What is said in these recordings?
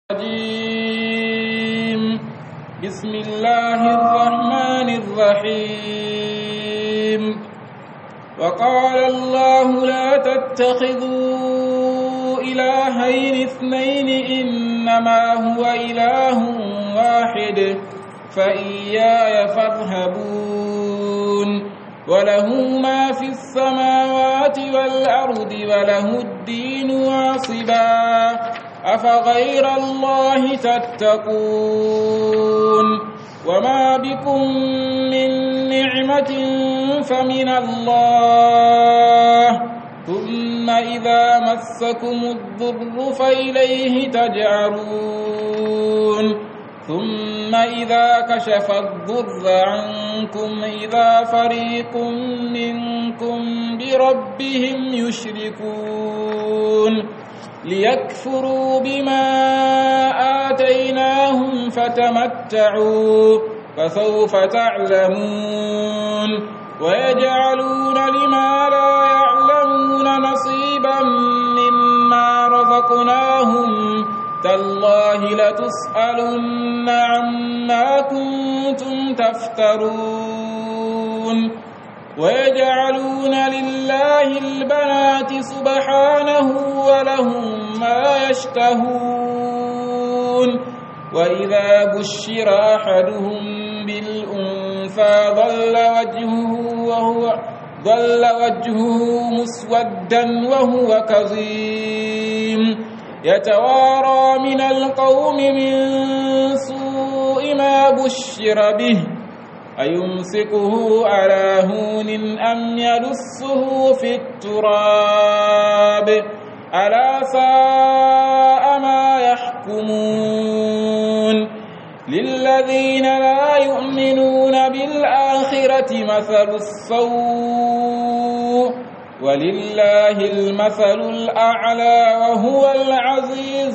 الرجيم بسم الله الرحمن الرحيم وقال الله لا تتخذوا إلهين اثنين إنما هو إله واحد فإياي فارهبون وله ما في السماوات والأرض وله الدين واصبا أفغير الله تتقون وما بكم من نعمة فمن الله ثم إذا مسكم الضر فإليه تجعرون ثم إذا كشف الضر عنكم إذا فريق منكم بربهم يشركون ليكفروا بما آتيناهم فتمتعوا فسوف تعلمون ويجعلون لما لا يعلمون نصيبا مما رزقناهم تالله لتسألن عما كنتم تفترون ويجعلون لله البنات سبحانه ولهم ما يشتهون وإذا بشر أحدهم بالأنثى ظل وجهه وهو ظل وجهه مسودا وهو كظيم يتوارى من القوم من سوء ما بشر به أيمسكه على هون أم يدسه في التراب ألا ساء ما يحكمون للذين لا يؤمنون بالآخرة مثل السوء ولله المثل الأعلى وهو العزيز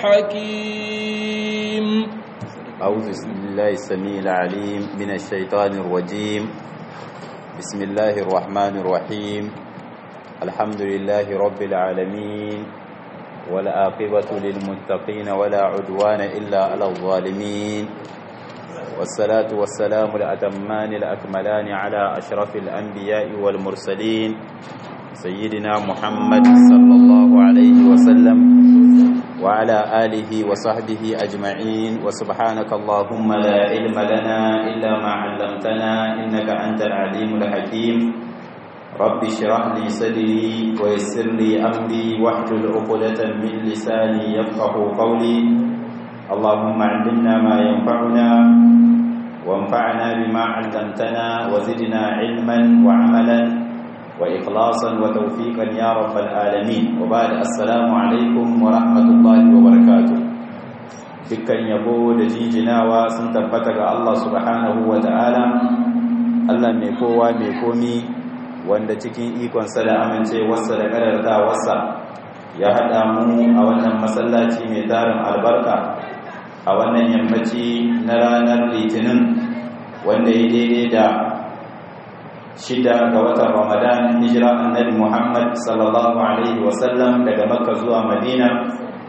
الحكيم أعوذ بالله السميع العليم من الشيطان الرجيم بسم الله الرحمن الرحيم الحمد لله رب العالمين والعاقبة للمتقين ولا عدوان إلا على الظالمين والصلاة والسلام الأتمان الأكملان على أشرف الأنبياء والمرسلين سيدنا محمد صلى الله عليه وسلم وعلى آله وصحبه أجمعين وسبحانك اللهم لا علم لنا إلا ما علمتنا إنك أنت العليم الحكيم رب اشرح لي صدري ويسر لي أمري واحلل عقدة من لساني يفقه قولي اللهم علمنا ما ينفعنا وانفعنا بما علمتنا وزدنا علما وعملا وإخلاصا وتوفيقا يا رب العالمين وبعد السلام عليكم ورحمة الله وبركاته dukkan yabo da jijinawa sun tabbata ga Allah subhanahu wa ta'ala Allah mai kowa mai komi wanda cikin ikonsa da amincewarsa da ƙararrawarsa ya haɗa mu a wannan masallaci mai tarin albarka a wannan yammaci na ranar litinin wanda ya daidai da shida ga watan ramadan hijira annabi muhammad sallallahu alaihi wasallam daga makka zuwa madina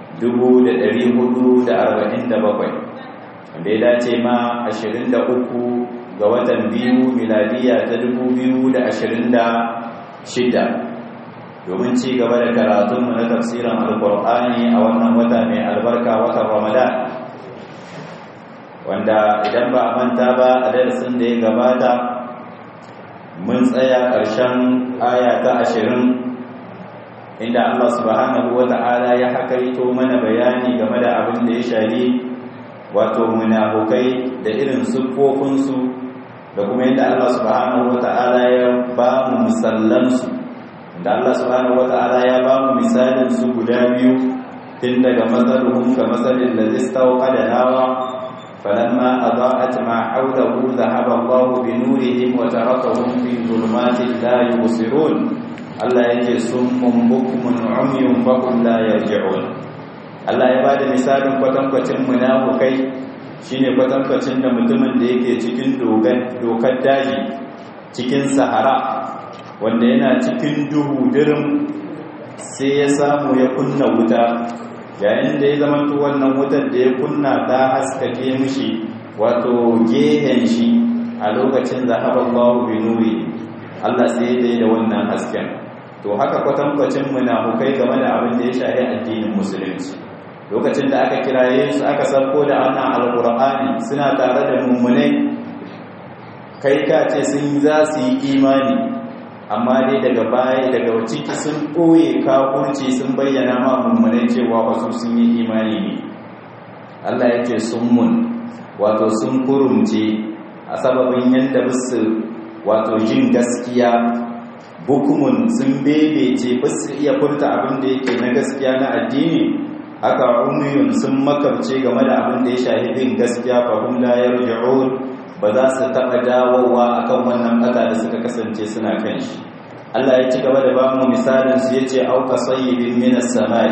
447 wanda ya dace ma 23 ga watan biyu miladiya ta 2026 domin ci gaba da karatunmu na tafsirin alkur'ani a wannan wata mai albarka watan ramadan wanda idan ba a manta ba a darasin da ya gabata mun tsaya ƙarshen aya ta ashirin inda Allah subhanahu wa ta'ala ya hakaito mana bayani game da abin da ya shari wato munafukai da irin siffofinsu da kuma yadda Allah subhanahu wa ta'ala ya ba mu misallansu da Allah subhanahu wa ta'ala ya ba mu misalin su guda biyu tun daga matsaluhun ga matsalin da zistawa da nawa فلما أضاءت ما حوله ذهب الله بنورهم وتركهم في ظلمات لا يبصرون Allah yake summun bukmun umyun fakum la yarji'un Allah ya bada misalin kwatankwacin munafukai shine kwatankwacin da mutumin da yake cikin dokar daji cikin sahara wanda yana cikin duhu dirim sai ya samu ya kunna wuta yayin da ya zama wannan wutar da ya kunna ta haskake mishi wato gehen shi a lokacin zahaban babu binuri Allah sai ya da wannan hasken to haka kwatankwacin munafukai game da abin da ya shahi addinin musulunci lokacin da aka kiraye su aka sarko da wannan alkur'ani suna tare da mummunai kai ka ce sun za su yi imani amma dai daga baya daga ciki sun ɓoye kafurci sun bayyana ma mummunai cewa wasu sun yi imani ne Allah ya ce sun mun wato sun kurumce a sababin yadda bisu wato jin gaskiya bukumun sun bebece basu iya furta abin da yake na gaskiya na addini haka umiyun sun makabce game da abin da ya shahi bin gaskiya fahim la yarji'un ba za su taɓa dawowa akan wannan ƙasa da suka kasance suna kan shi Allah ya ci gaba da ba mu misalin su yace auka sayyibin minas samai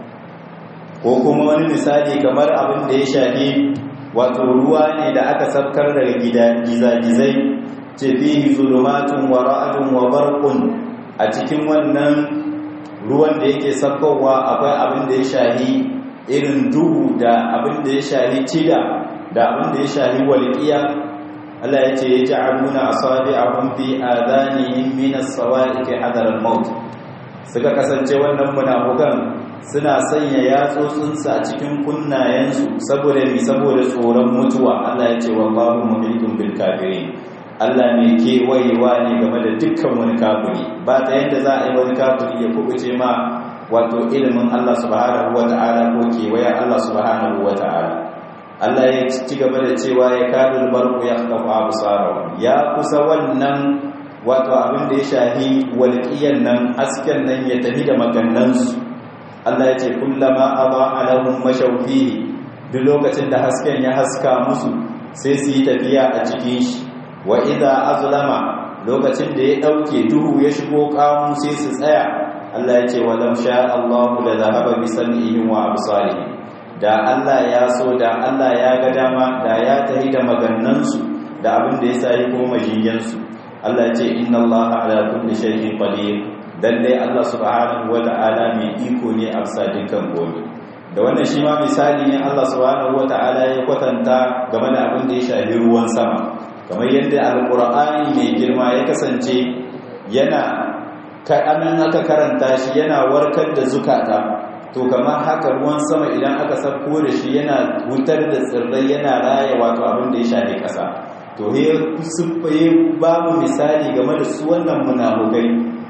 ko kuma wani misali kamar abin da ya shafi wato ruwa ne da aka sabkar daga gida gizagizai ce fihi zulumatun wa ra'dun wa barqun a cikin wannan ruwan da yake sabkowa akwai abin da ya shahi irin duhu da abin da ya shahi cida da abin da ya shahi walqiya Allah ya ce ya ja'aluna asabi'ahum fi adanihim min as-sawa'iqi hadar al-maut suka kasance wannan munafukan suna sanya yatsotsinsu a cikin kunnayensu saboda mi saboda tsoron mutuwa Allah ya ce wallahu muhitun bil kafirin Allah ne kewayewa ne game da dukkan wani kafiri ba ta yadda za a yi wani kafiri ya kubuce ma wato ilimin Allah subhanahu wata'ala ko kewaya Allah subhanahu wata'ala Allah ya ci gaba da cewa ya kadul barku ya kafa absarahu ya kusa wannan wato abin da ya shahi walƙiyan nan asken nan ya tafi da magannansu Allah ya ce kullama aba alahum mashawfihi duk lokacin da hasken ya haska musu sai su yi tafiya a cikin shi wa idza azlama lokacin da ya dauke duhu ya shigo kamu sai su tsaya Allah ya ce walam sha Allahu la dhahaba bi sam'ihim wa absarihim da Allah ya so da Allah ya ga dama da ya tahi da magannansu da abin da ya sai ko majinyansu Allah ya ce inna Allah ala kulli shay'in qadir dan dai Allah subhanahu wata'ala mai iko ne a bisa dukkan gobe da wannan shi ma misali ne Allah subhanahu wata'ala ya kwatanta game da abin da ya shafi ruwan sama kamar yadda alqur'ani mai girma ya kasance yana kaɗan aka karanta shi yana warkar da zukata to kamar haka ruwan sama idan aka sako da shi yana wutar da tsirrai yana raya wato abin da ya shafi ƙasa to he suffaye babu misali game da su wannan munafukai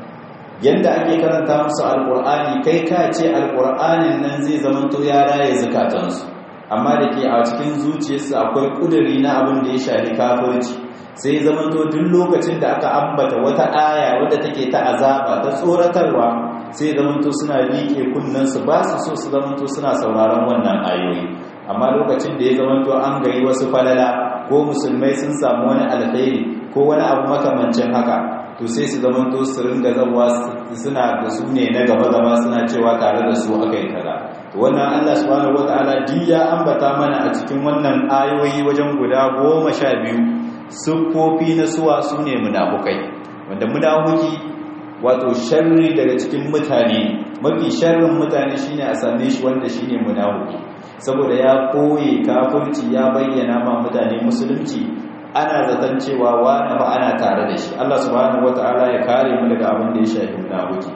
yanda ake karanta musu alkur'ani kai ka ce alkur'anin nan zai zamanto ya raye zukatansu amma da ke a cikin zuciyarsu akwai kuduri na abin da ya shafi kafirci sai zamanto duk lokacin da aka ambata wata aya wadda take ta azaba ta tsoratarwa sai zamanto suna liƙe kunnensu ba su so su zamanto suna sauraron wannan ayoyi amma lokacin da ya zamanto an gari wasu falala ko musulmai sun samu wani alkhairi ko wani abu makamancin haka to sai su zamanto su ringa zawa suna da su ne na gaba gaba suna cewa tare da su aka yi kaza to wannan Allah subhanahu wataala duk ya ambata mana a cikin wannan ayoyi wajen guda goma sha biyu siffofi na suwa su ne munafukai wanda munafuki wato sharri daga cikin mutane mafi sharrin mutane shine a same shi wanda shine munafiki saboda ya koye kafirci ya bayyana ma mutane musulunci ana zaton cewa wani ba ana tare da shi Allah subhanahu wataala ya kare mu daga abin da ya shafi munafiki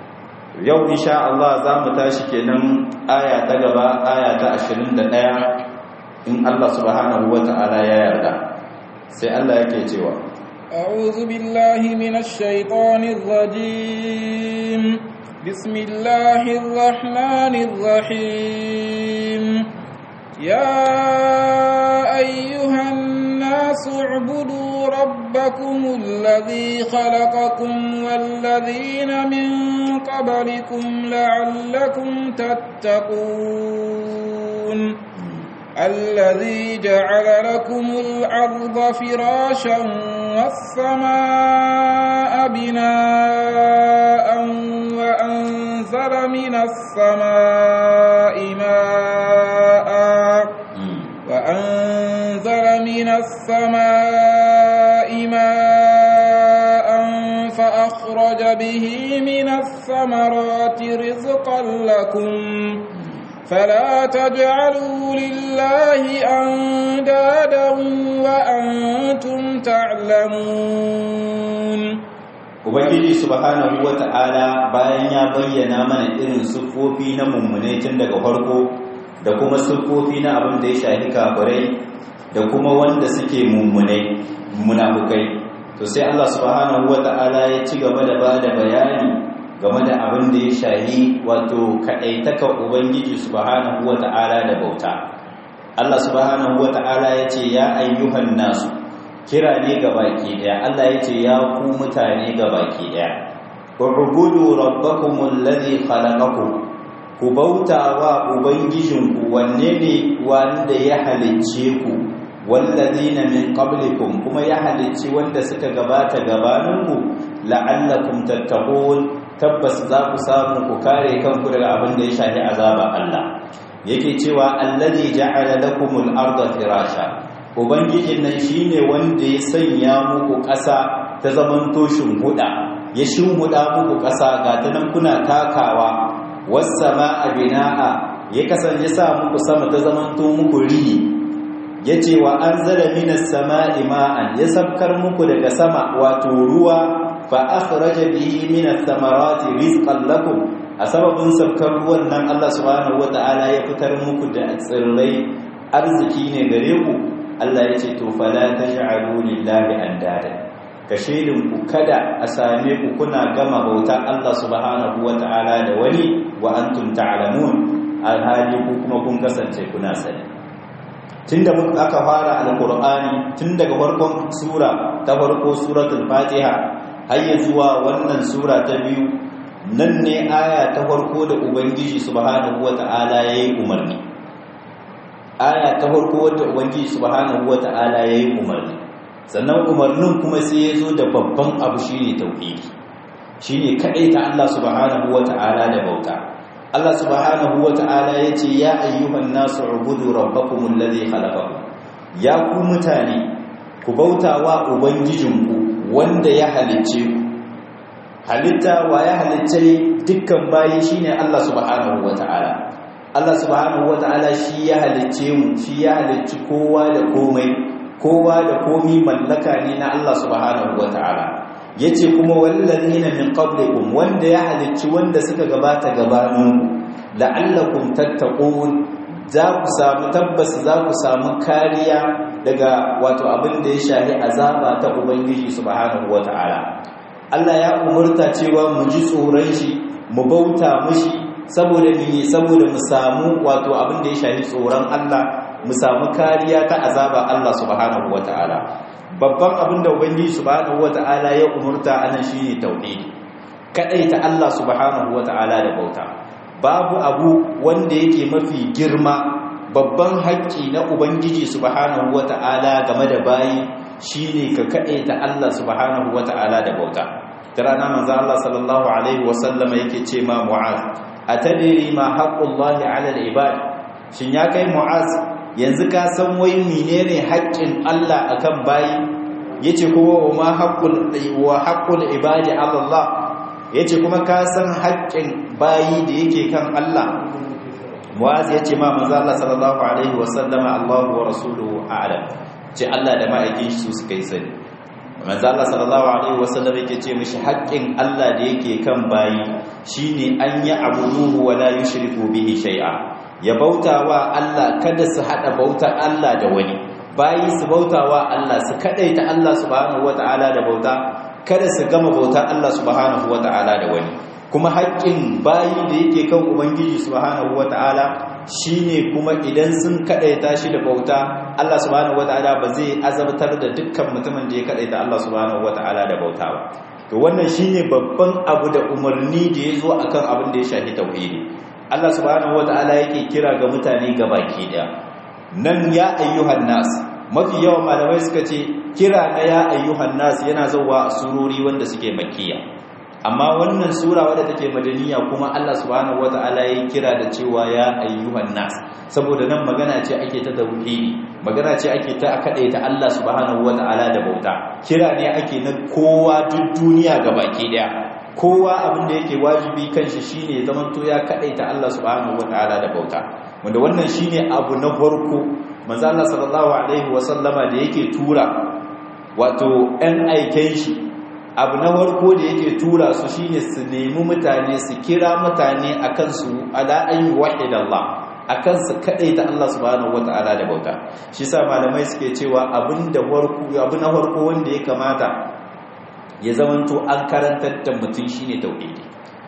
yau insha Allah za mu tashi kenan aya ta gaba aya ta 21 in Allah subhanahu wataala ya yarda sai Allah yake cewa أعوذ بالله من الشيطان الرجيم بسم الله الرحمن الرحيم يا أيها الناس اعبدوا ربكم الذي خلقكم والذين من قبلكم لعلكم تتقون الذي جعل لكم الأرض فراشا والسماء بناء وأنزل من السماء ماء وأنزل من السماء ماء فأخرج به من الثمرات رزقا لكم فلا تجعلوا لله أندادا وأنتم تعلمون Ubangiji subhanahu wa ta'ala bayan ya bayyana mana irin siffofi na mummune tun daga farko da kuma siffofi na abin da ya shafi kafirai da kuma wanda suke mummune munafukai to sai Allah subhanahu wa ta'ala ya ci gaba da ba da bayani game da abin da ya shahi wato kaɗaitaka Ubangiji subhanahu wa ta'ala da bauta Allah subhanahu wa ta'ala ya ce ya ayyuhan nasu kira ne ga baki daya Allah ya ce ya ku mutane ga baki daya ubudu rabbakumul ladhi khalaqakum ku bauta wa ubangijinku wanne ne wanda ya halicce ku wallazina min qablikum kuma ya halicci wanda suka gabata gabaninku la'allakum tattaqun tabbas za ku samu ku kare kanku daga abin da ya shafi azaba Allah yake cewa allazi ja'ala lakumul arda firasha ubangijin nan shine wanda ya sanya muku ƙasa ta zaman toshin huda ya shimhuda muku ƙasa ga ta nan kuna takawa was samaa binaa ya kasance sa muku sama ta zaman to muku rihi yace wa anzala minas samaa'i ma'an ya sabkar muku daga sama wato ruwa fa akhraja bihi minas samarati rizqan lakum a sababin sabkar ruwan nan Allah subhanahu wata'ala ya fitar muku da tsirrai arziki ne gare ku Allah ya ce to fala taj'alu lillahi andada ka shedin ku kada a same ku kuna gama bauta Allah subhanahu wata'ala da wani wa antum ta'lamun alhali ku kuma kun kasance kuna sani tunda mun aka fara alqur'ani tun daga farkon sura ta farko suratul fatiha har zuwa wannan sura ta biyu nan ne aya ta farko da ubangiji subhanahu wata'ala yayi umarni aya ta farko wadda ubangiji subhanahu wata'ala yayi umarni sannan umarnin kuma sai ya zo da babban abu shine tauhidi shine kadai ta Allah subhanahu wata'ala da bauta Allah subhanahu wata'ala yace ya ayyuhan nasu ubudu rabbakumul ladhi khalaqakum ya ku mutane ku bauta wa ubangijinku wanda ya halicce ku halitta wa ya halicce dukkan bayi shine Allah subhanahu wata'ala Allah subhanahu wata'ala shi ya halicce mu shi ya halicci kowa da komai kowa da komi mallaka ne na Allah subhanahu wata'ala yace kuma wallazina min qablikum wanda ya halicci wanda suka gabata gabanin la'allakum tattaqun za ku samu tabbas za ku samu kariya daga wato abin da ya shahi azaba ta ubangiji subhanahu wata'ala Allah ya umurta cewa mu ji tsoron shi mu bauta mushi saboda ni saboda mu samu wato abin da ya shafi tsoron Allah mu samu kariya ta azaba Allah subhanahu wataala babban abin da ubangiji subhanahu wataala ya umurta anan shine tauhidi kadai ta Allah subhanahu wataala da bauta babu abu wanda yake mafi girma babban haƙƙi na ubangiji subhanahu wataala game da bayi shine ka kadai ta Allah subhanahu wataala da bauta rana manzo Allah sallallahu alaihi wasallama yake ce ma mu'az atadiri ma haqqullahi 'ala al-ibad shin ya kai mu'az yanzu ka san wai menene haƙƙin Allah akan bayi yace kuma ma haqqul wa haqqul ibadi 'ala Allah yace kuma ka san haƙƙin bayi da yake kan Allah mu'az yace ma manzo Allah sallallahu alaihi wasallama Allahu wa rasuluhu a'lam ce Allah da ma'aikin shi su suka yi sani manzo Allah sallallahu alaihi wasallam yake ce mishi haƙƙin Allah da yake kan bayi shine an yi abuduhu wa la yushriku bihi shay'a ya bautawa Allah kada su hada bautar Allah da wani bayi su bautawa Allah su kadaita Allah subhanahu wataala da bauta kada su gama bautar Allah subhanahu wataala da wani kuma haƙƙin bayi da yake kan ubangiji subhanahu wataala shine kuma idan sun kadaita shi da bauta Allah subhanahu wataala ba zai azabtar da dukkan mutumin da ya kadaita Allah subhanahu wataala da bauta ba to wannan shine babban abu da umarni da ya zo akan abin da ya shafi tauhidi Allah subhanahu wataala yake kira ga mutane gabaki daya nan ya ayyuhan nas mafi yawan malamai suka ce kira na ya ayyuhan nas yana zauwa a surori wanda suke makkiya amma wannan sura wadda take madaniya kuma Allah subhanahu wata'ala ya kira da cewa ya ayyuhan nas saboda nan magana ce ake ta tauhidi magana ce ake ta ta Allah subhanahu wata'ala da bauta kira ne ake na kowa duk duniya gabaki daya kowa abin da yake wajibi kanshi shine zamanto ya kadaita Allah subhanahu wataala da bauta wanda wannan shine abu na farko manzo Allah sallallahu alaihi wasallama da yake tura wato ɗan aiken shi abu na farko da yake tura su shine su nemi mutane su kira mutane akan su ala an yuwahidallah akan su kadaita Allah subhanahu wataala da bauta shi sa malamai suke cewa abin da farko abu na farko wanda ya kamata ya zamanto an karantar da mutum shine tauhidi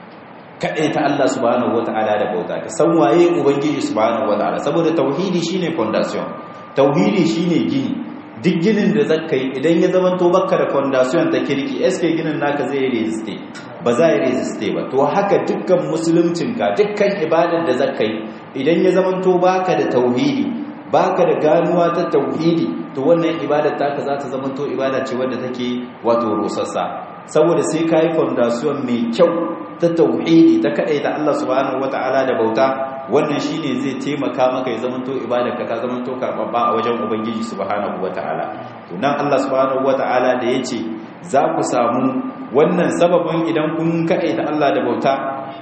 kaɗai ta Allah subhanahu wata'ala da bauta ka san waye ubangiji subhanahu wata'ala saboda tauhidi shine foundation tauhidi shine gini duk ginin da zaka yi idan ya zamanto baka da foundation ta kirki SK ginin naka zai resiste ba za ya resiste ba to haka dukkan musuluncin ka dukkan ibadar da zaka yi idan ya zamanto baka da tauhidi baka da ganuwa ta tauhidi to wannan ibadar taka za ta zamanto ibada ce wadda take wato rusassa saboda sai kai foundation mai kyau ta tauhidi ta kadai da Allah subhanahu wataala da bauta wannan shine zai taimaka maka ya zamanto ibadar ka ta zamanto karbabba a wajen ubangiji subhanahu wataala to nan Allah subhanahu wataala da yace za ku samu wannan sababin idan kun kadai da Allah da bauta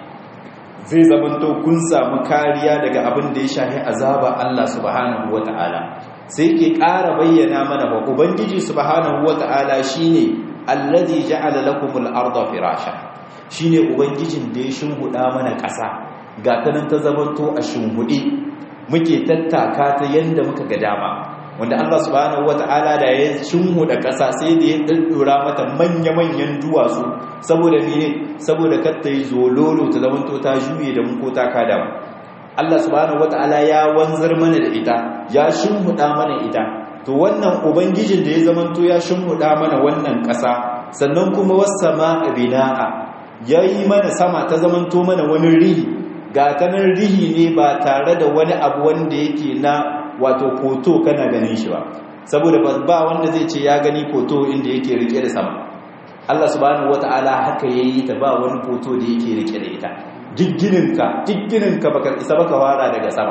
zai zamanto kun samu kariya daga abin da ya shahi azaba Allah subhanahu wata'ala sai ke ƙara bayyana mana ba ubangiji subhanahu wata'ala shine allazi ja'ala lakumul arda firasha shine ubangijin da ya shimhuda mana ƙasa ga ta nan ta zamanto a shimhudi muke tattaka ta yanda muka ga dama wanda Allah subhanahu wata'ala da ya shimhuda ƙasa sai da ya daddura mata manya-manyan duwatsu saboda mene saboda kar ta yi zololo ta zamanto ta juye da mu ko ta kada mu Allah subhanahu wata'ala ya wanzar mana da ita ya shimhuda mana ita to wannan ubangijin da ya zamanto ya shimhuda mana wannan ƙasa sannan kuma was-samaa bina'a yayi mana sama ta zamanto mana wani rihi ga tanar rihi ne ba tare da wani abu wanda yake na wato koto kana ganin shi ba saboda ba wanda zai ce ya gani koto inda yake rike da sama Allah subhanahu wata'ala haka yayi ta ba wani koto da yake rike da ita diggininka diggininka baka isa baka fara daga sama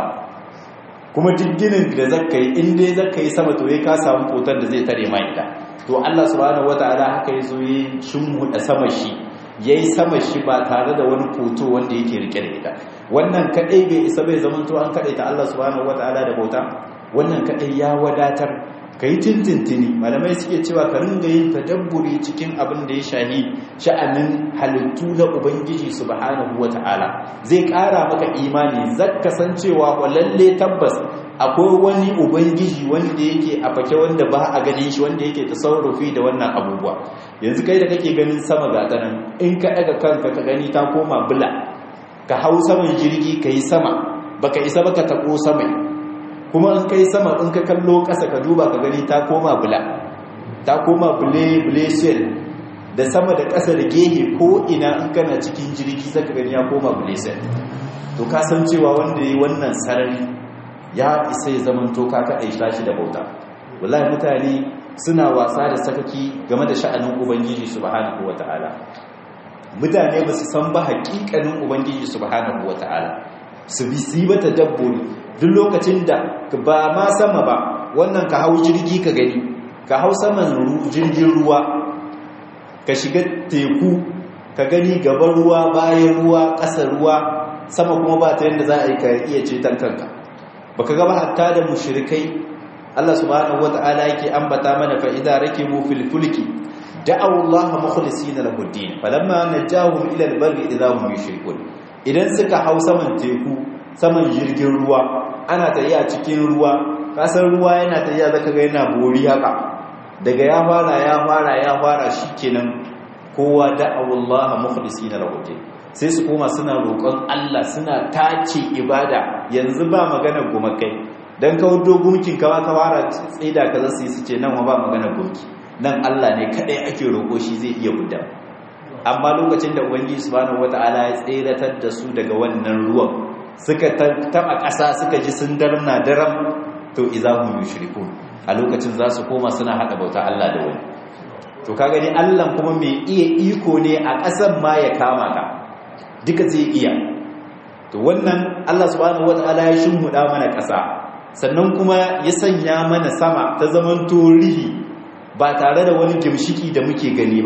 kuma digginin da zaka yi in dai zaka yi sama to yayi ka samu kotar da zai tare ma ita to Allah subhanahu wata'ala haka yazo yi shimhuda sama shi yayi sama shi ba tare da wani koto wanda yake rike da ita wannan kadai bai isa bai zaman to an kadai ta Allah subhanahu wataala da bauta wannan kadai ya wadatar kai tintintini malamai suke cewa ka ringa yin tadabburi cikin abin da ya shahi sha'anin halittu na ubangiji subhanahu wataala zai kara maka imani zaka san cewa lalle tabbas akwai wani ubangiji wanda yake a fake wanda ba a ganin shi wanda yake tasarrufi da wannan abubuwa yanzu kai da kake ganin sama ga tanan in ka daga kanka ka gani ta koma bula ka hau saman jirgi ka yi sama baka isa baka tabo sama kuma in kai sama in ka kallo ƙasa ka duba ka gani ta koma bula ta koma bule bule shell da sama da ƙasa da gehe ko ina in kana cikin jirgi zaka gani ya koma bule shell to ka san cewa wanda yi wannan sarari ya isa ya zaman to ka kaɗai shi da bauta wallahi mutane suna wasa da sakaki game da sha'anin ubangiji subhanahu wataala mutane ba su san ba haƙiƙanin ubangiji subhanahu wataala su bi su yi bata dabbori duk lokacin da ba ma sama ba wannan ka hau jirgi ka gani ka hau saman jirgin ruwa ka shiga teku ka gani gaban ruwa bayan ruwa ƙasar ruwa sama kuma ba ta yadda za a yi ka iya ceton kanka baka gaba hatta da mushrikai Allah subhanahu wata'ala yake ambata mana fa idza rakibu fil fulki da'u Allah mukhlisina lahu ad-din falamma najahum ila al-barri idza hum yushrikun idan suka hau saman teku saman jirgin ruwa ana tafiya cikin ruwa kasar ruwa yana tafiya zaka ga yana bori haka daga ya fara ya fara ya fara shikenan kowa da'u Allah mukhlisina lahu ad-din sai su koma suna roƙon Allah suna tace ibada yanzu ba magana gumakai dan kawo dogumkin kawa ka fara tsida ka zasu yi su ce nan ba magana gumki nan Allah ne kadai ake roƙo shi zai iya gudda amma lokacin da ubangiji subhanahu wataala ya tsiratar da su daga wannan ruwan suka taba ƙasa suka ji sun darna daram to izahum yushrikun a lokacin za su koma suna hada bauta Allah da wani to ka gani Allah kuma mai iya iko ne a ƙasar ma ya kama ka duka zai iya to wannan Allah subhanahu wataala ya shimhuda mana ƙasa sannan kuma ya sanya mana sama ta zaman torihi ba tare da wani gimshiki da muke gani ba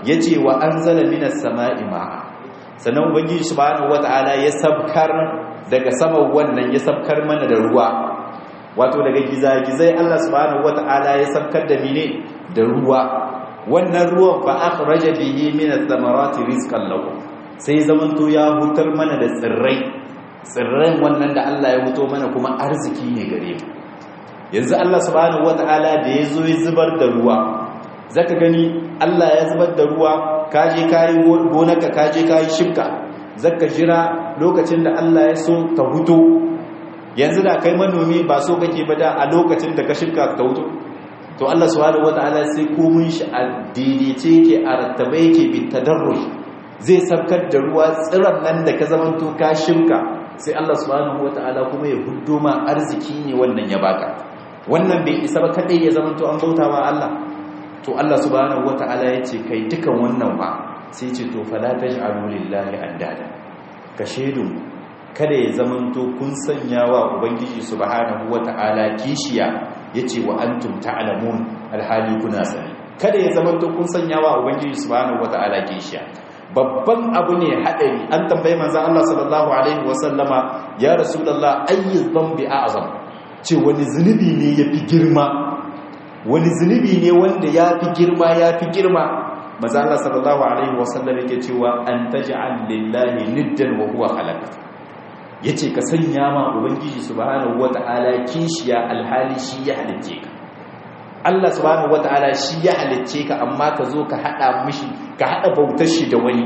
yace wa anzala minas sama'i ma'a sannan ubangiji subhanahu wata'ala ya sabkar daga saman wannan ya sabkar mana da ruwa wato daga gizagizai Allah subhanahu wata'ala ya sabkar da mine da ruwa wannan ruwan fa akhraja bihi min ath-thamarati rizqan lakum sai zamanto ya hutar mana da tsirrai tsirran wannan da Allah ya huto mana kuma arziki ne gare mu yanzu Allah subhanahu wata'ala da ya zo ya zubar da ruwa zaka gani Allah ya zubar da ruwa kaje kayi gonarka kaje kayi shibka zaka jira lokacin da Allah ya so ta huto yanzu da kai manomi ba so kake ba da a lokacin da ka shibka ta huto to Allah subhanahu wata'ala sai komun shi a daidaice yake a rattabe yake bi tadarruj zai sabkar da ruwa tsiran nan da ka zamanto ka shibka sai Allah subhanahu wata'ala kuma ya huddo ma arziki ne wannan ya baka wannan bai isa ba kadai ya zamanto an bauta wa Allah to Allah subhanahu wata'ala ya ce kai dukan wannan ba sai ce to fala taj'alu lillahi andada ka shedu kada ya zamanto kun sanya wa ubangiji subhanahu wata'ala kishiya yace wa antum ta'lamun alhali kuna sani kada ya zamanto kun sanya wa ubangiji subhanahu wata'ala kishiya babban abu ne hadari an tambayi manzon Allah sallallahu alaihi wasallama ya rasulullah ayyu dhanbi a'zam ce wani zunubi ne yafi girma wani zunubi ne wanda yafi girma yafi girma manzon Allah sallallahu alaihi wasallam yake cewa an taj'al lillahi niddan wa huwa khalaqa yace ka sanya ma ubangiji subhanahu wataala kishiya alhali shi ya halicce ka Allah subhanahu wataala shi ya halicce ka amma ka zo ka hada mishi ka hada bautar shi da wani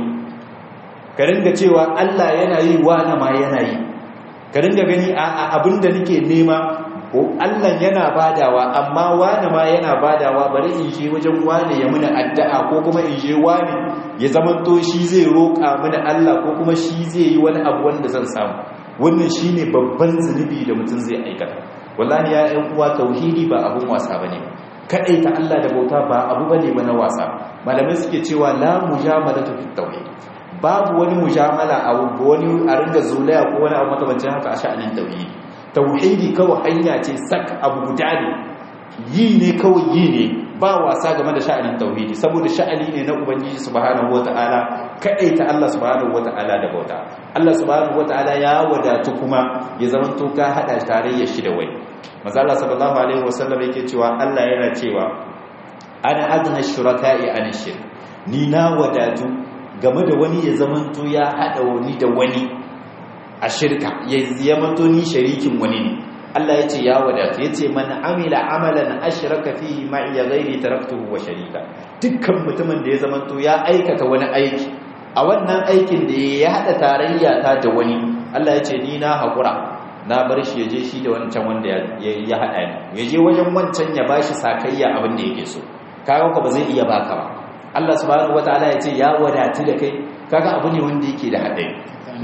ka ringa cewa Allah yana yi wani ma yana yi ka ringa gani a abinda nake nema ko Allah yana badawa amma wani ma yana badawa bari in je wajen wani ya muna addu'a ko kuma in je wani ya zamanto shi zai roƙa mini Allah ko kuma shi zai yi wani abu wanda zan samu wannan shine babban zunubi da mutum zai aikata wallahi ya ɗan uwa tauhidi ba abun wasa bane ta Allah da bauta ba abu bane ba na wasa malamai suke cewa la mujamalatu fit tauhid babu wani mujamala a wani a ringa zulaya ko wani abu makamancin haka a sha'anin tauhidi tauhidi kawai hanya ce sak abu guda ne yi ne kawai yi ne ba wasa game da sha'anin tauhidi saboda sha'ani ne na ubangiji subhanahu wataala ta Allah subhanahu wataala da bauta Allah subhanahu wataala ya wadatu kuma ya zama to ka hada tarayyar shi da wani manzo Allah sallallahu alaihi wasallam yake cewa Allah yana cewa ana adna shuraka'i an shirk ni na wadatu game da wani ya zama to ya hada wani da wani a shirka ya zama to ni sharikin wani ne Allah ya ce ya wadatu ya ce man amila amalan ashraka fihi ma'i ghairi taraktuhu wa sharika dukkan mutumin da ya zamanto ya aikata wani aiki a wannan aikin da ya hada tarayya ta da wani Allah ya ce ni na hakura na bar shi yaje shi da wancan wanda ya hada ni yaje wajen wancan ya bashi sakayya abin da yake so kaga ko ba zai iya baka ba Allah subhanahu wataala ya ce ya wadatu da kai kaga abu ne wanda yake da hadari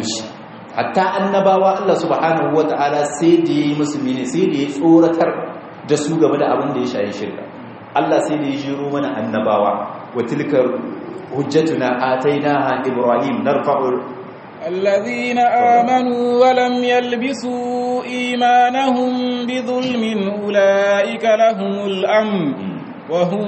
hatta annabawa Allah subhanahu wata'ala sai da yi musu mene sai da ya tsoratar da su game da abin da ya shayi shirka Allah sai da ya jiro mana annabawa wa tilka hujjatuna atainaha ibrahim narfa'u الذين آمنوا ولم يلبسوا إيمانهم بظلم أولئك لهم الأمن وهم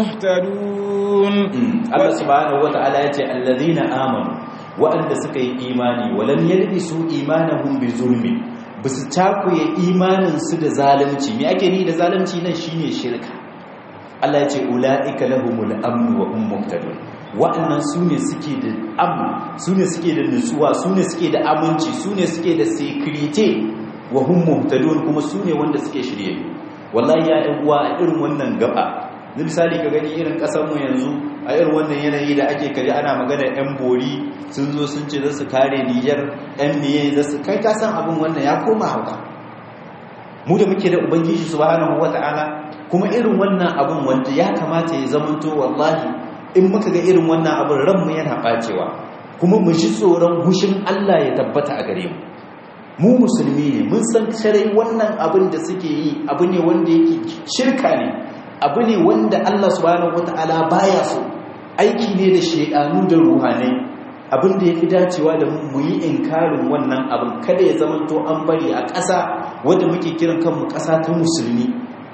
مهتدون الله سبحانه وتعالى يتي الذين آمنوا waɗanda suka yi imani walam yalbisu imanahum bi zulmi basu takuye imanin su da zalunci me ake ni da zalunci nan shine shirka Allah ya ce ulaika lahumul amn wa hum muhtadun waɗannan sune suke da amn sune suke da nutsuwa sune suke da aminci sune suke da security wa hum muhtadun kuma sune wanda suke shirye wallahi ya ɗan uwa a irin wannan gaba misali ka gani irin mu yanzu a irin wannan yanayi da ake kaji ana magana yan bori sun zo sun ce za su kare nijar yan miye za su kai kasan abin wannan ya koma hauka mu da muke da ubangiji subhanahu wata'ala kuma irin wannan abin wanda ya kamata ya zamanto wallahi in muka ga irin wannan abin ranmu yana bacewa kuma mu ji tsoron hushin Allah ya tabbata a gare mu mu musulmi ne mun san sharai wannan abin da suke yi abu ne wanda yake shirka ne abu ne wanda Allah subhanahu wata'ala baya so aiki ne da shedanu da ruhanai abin da yafi dacewa da mu yi inkarin wannan abin kada ya zama to an bari a ƙasa wanda muke kiran kanmu ƙasa ta musulmi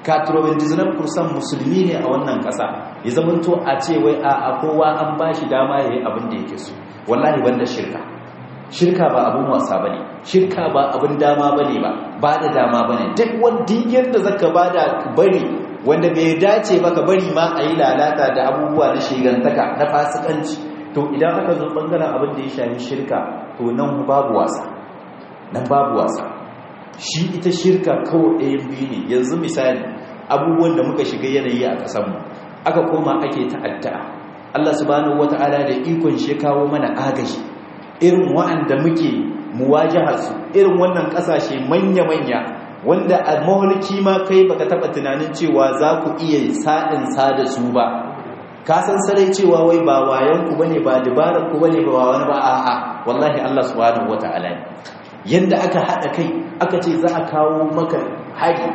katurobin dizinan kursan musulmi ne a wannan ƙasa ya zamanto a ce wai a kowa an ba shi dama ya yi abin da yake so wallahi banda shirka shirka ba abin wasa ba ne shirka ba abin dama ba ne ba ba da dama ba ne duk wani yadda zaka ba da bari wanda bai dace ba ka bari ma a yi lalata da abubuwa na shigantaka na fasikanci to idan aka zo bangaren abin da ya shafi shirka to nan babu wasa nan babu wasa shi ita shirka kawai ɗayan biyu ne yanzu misali abubuwan da muka shiga yanayi a ƙasanmu aka koma ake ta'adda Allah subhanahu wata'ala da ikon shi kawo mana agaji irin wa'anda muke muwajahar su irin wannan ƙasashe manya-manya wanda a maholki ma kai baka taba tunanin cewa za ku iya sa'in sa da su ba ka san sarai cewa wai ba wayan ku bane ba dabarar ku bane ba wani ba a'a wallahi Allah subhanahu wata'ala ne yanda aka hada kai aka ce za a kawo maka hari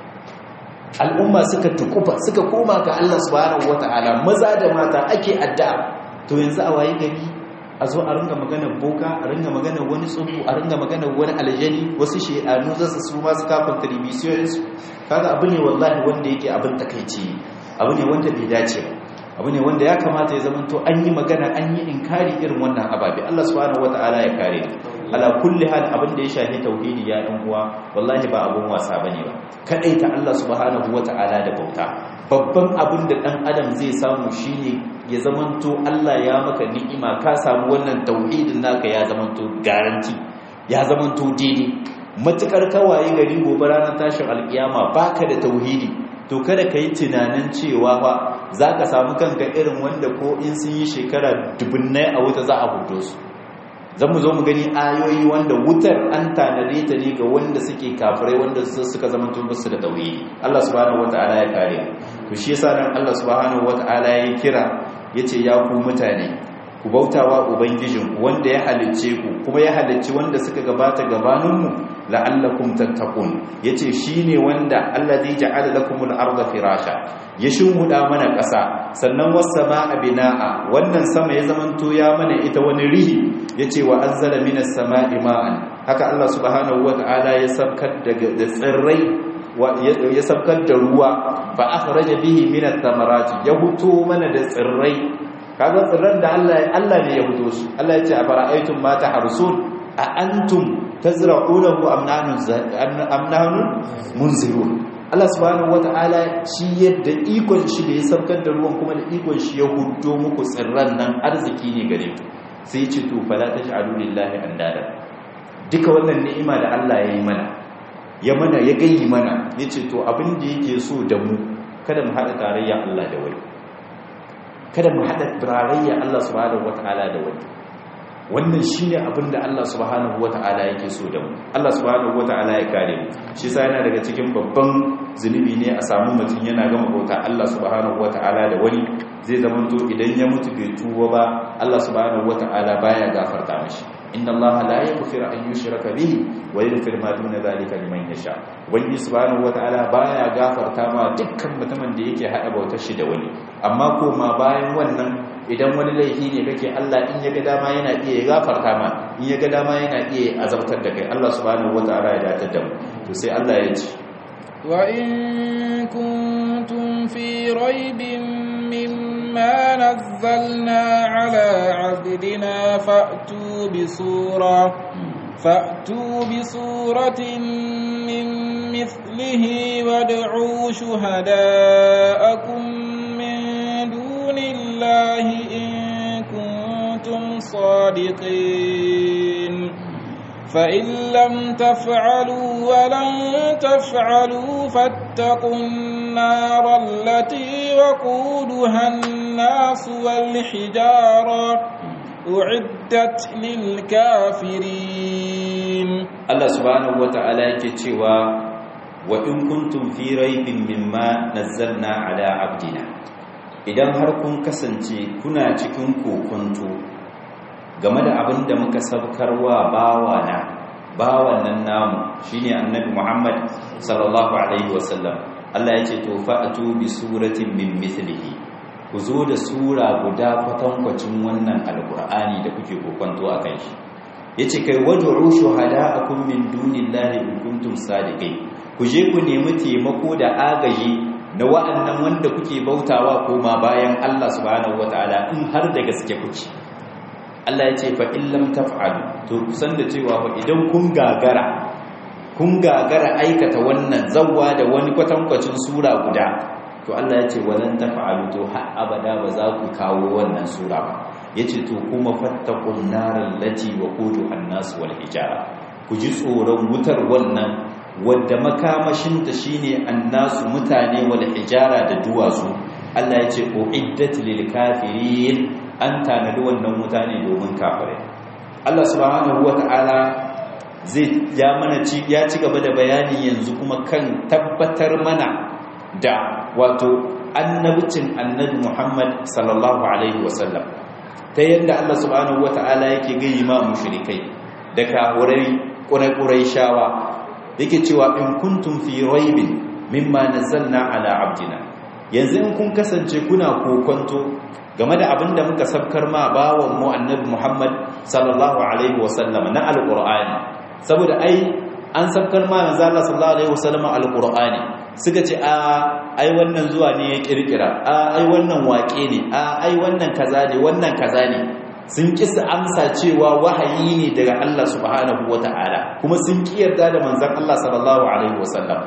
al'umma suka tukufa suka koma ga Allah subhanahu wata'ala maza da mata ake addu'a to yanzu a waye gari a zo a ringa magana boka a ringa magana wani tsubu a ringa magana wani aljani wasu shedanu za su su masu kafin televisions kaga abu ne wallahi wanda yake abin takaici abu ne wanda bai dace ba abu ne wanda ya kamata ya zama to an yi magana an yi inkari irin wannan ababe Allah subhanahu wata'ala ya kare ala kulli hal abin da ya shafi tauhidi ya ɗan uwa wallahi ba abun wasa bane ba kadaita Allah subhanahu wata'ala da bauta babban abin da dan adam zai samu shine ya zamanto Allah ya maka ni'ima ka samu wannan tauhidin naka ya zamanto garanti ya zamanto daidai matukar kawaye gari gobe ranar tashin alkiyama baka da tauhidi to kada ka yi tunanin cewa fa za ka samu kanka irin wanda ko in sun yi shekara dubunnai a wuta za a hudo su zan mu zo mu gani ayoyi wanda wutar an tanade ta ne ga wanda suke kafirai wanda suka zama su da tauhidi Allah subhanahu wata'ala ya kare to shi yasa nan Allah subhanahu wata'ala ya kira yace ya ku mutane ku bautawa ubangijinku wanda ya halicce ku kuma ya halicci wanda suka gabata gabaninmu la'allakum tattaqun yace shine wanda allazi ja'ala lakumul arda firasha ya shimhuda mana ƙasa sannan was-samaa binaa wannan sama ya zamanto ya mana ita wani rihi yace wa anzala minas samaa'i ma'an haka Allah subhanahu wata'ala ya sabkar daga da tsirrai ya sabkar da ruwa fa akhraja bihi minat thamarati ya huto mana da tsirrai kaga tsirran da Allah Allah ne ya huto su Allah ya ce a fara'aytum ma tahrusun a antum tazra'unahu am nahnu am nahnu munzirun Allah subhanahu wata'ala shi yadda ikon shi da ya sabkar da ruwan kuma da ikon shi ya hudo muku tsirran nan arziki ne gare ku sai ya ce to fala taj'alu lillahi andada duka wannan ni'ima da Allah ya yi mana ya mana ya gayi mana yace to abin da yake so da mu kada mu hada tarayya Allah da wani kada mu hada tarayya Allah subhanahu wata'ala da wani wannan shine abin da Allah subhanahu wata'ala yake so da mu Allah subhanahu wata'ala ya kare mu shi sa yana daga cikin babban zunubi ne a samu mutum yana gama bauta Allah subhanahu wata'ala da wani zai zama to idan ya mutu bai tuwa ba Allah subhanahu wata'ala baya gafarta mishi inna Allah la yaghfiru an yushraka bihi wa yaghfiru ma duna zalika liman yasha wani subhanahu wata'ala baya gafarta ma dukkan mutumin da yake hada bautar shi da wani amma ko ma bayan wannan idan wani laifi ne kake Allah in ya ga dama yana iya gafarta ma in ya ga dama yana iya azabtar da kai Allah subhanahu wataala ya datar da mu to sai Allah ya ce wa in kuntum fi raibin mimma nazzalna ala abdina fa'tu bi sura fa'tu bi suratin min mithlihi wad'u shuhada'akum الله إن كنتم صادقين فإن لم تفعلوا ولن تفعلوا فاتقوا النار التي وقودها الناس والحجارة أعدت للكافرين الله سبحانه وتعالى يكتوى وإن كنتم في ريب مما نزلنا على عبدنا idan har kun kasance kuna cikin kokonto game da abin da muka sabkarwa bawana bawan nan namu shine annabi Muhammad sallallahu alaihi wasallam Allah ya ce to fa'atu bi suratin min mithlihi ku zo da sura guda kwatankwacin wannan alqur'ani da kuke kokonto akan shi yace kai wad'u shuhada'akum min dunillahi in kuntum sadiqin ku je ku nemi taimako da agaji na wa'annan wanda kuke bautawa koma bayan Allah subhanahu wataala in har da gaske kuke Allah ya ce fa in lam taf'alu to kusan da cewa fa idan kun gagara kun gagara aikata wannan zawwa da wani kwatankwacin sura guda to Allah ya ce walan taf'alu to har abada ba za ku kawo wannan sura ba yace to kuma fattaqun naral lati waquduha an-nas wal hijara ku ji tsoron wutar wannan wadda makamashinta shine annasu mutane wal hijara da duwatsu Allah ya ce uiddat lil kafirin an tanadi wannan mutane domin kafirai Allah subhanahu wata'ala zai ya mana ci ya ci gaba da bayani yanzu kuma kan tabbatar mana da wato annabcin annabi Muhammad sallallahu alaihi wasallam ta yadda Allah subhanahu wata'ala yake gayi ma mushrikai da kahurai ƙurai shawa yake cewa in kuntum fi raibin mimma nazzalna ala abdina yanzu in kun kasance kuna kokonto game da abin da muka sabkar ma bawan mu annabi Muhammad sallallahu alaihi wasallam na alqur'ani saboda ai an sabkar ma manzo Allah sallallahu alaihi wasallam alqur'ani suka ce a ai wannan zuwa ne ya kirkira a ai wannan waƙe ne a ai wannan kaza ne wannan kaza ne sun kisa amsa cewa wahayi ne daga Allah subhanahu wata'ala kuma sun ki yarda da manzon Allah sallallahu alaihi wasallam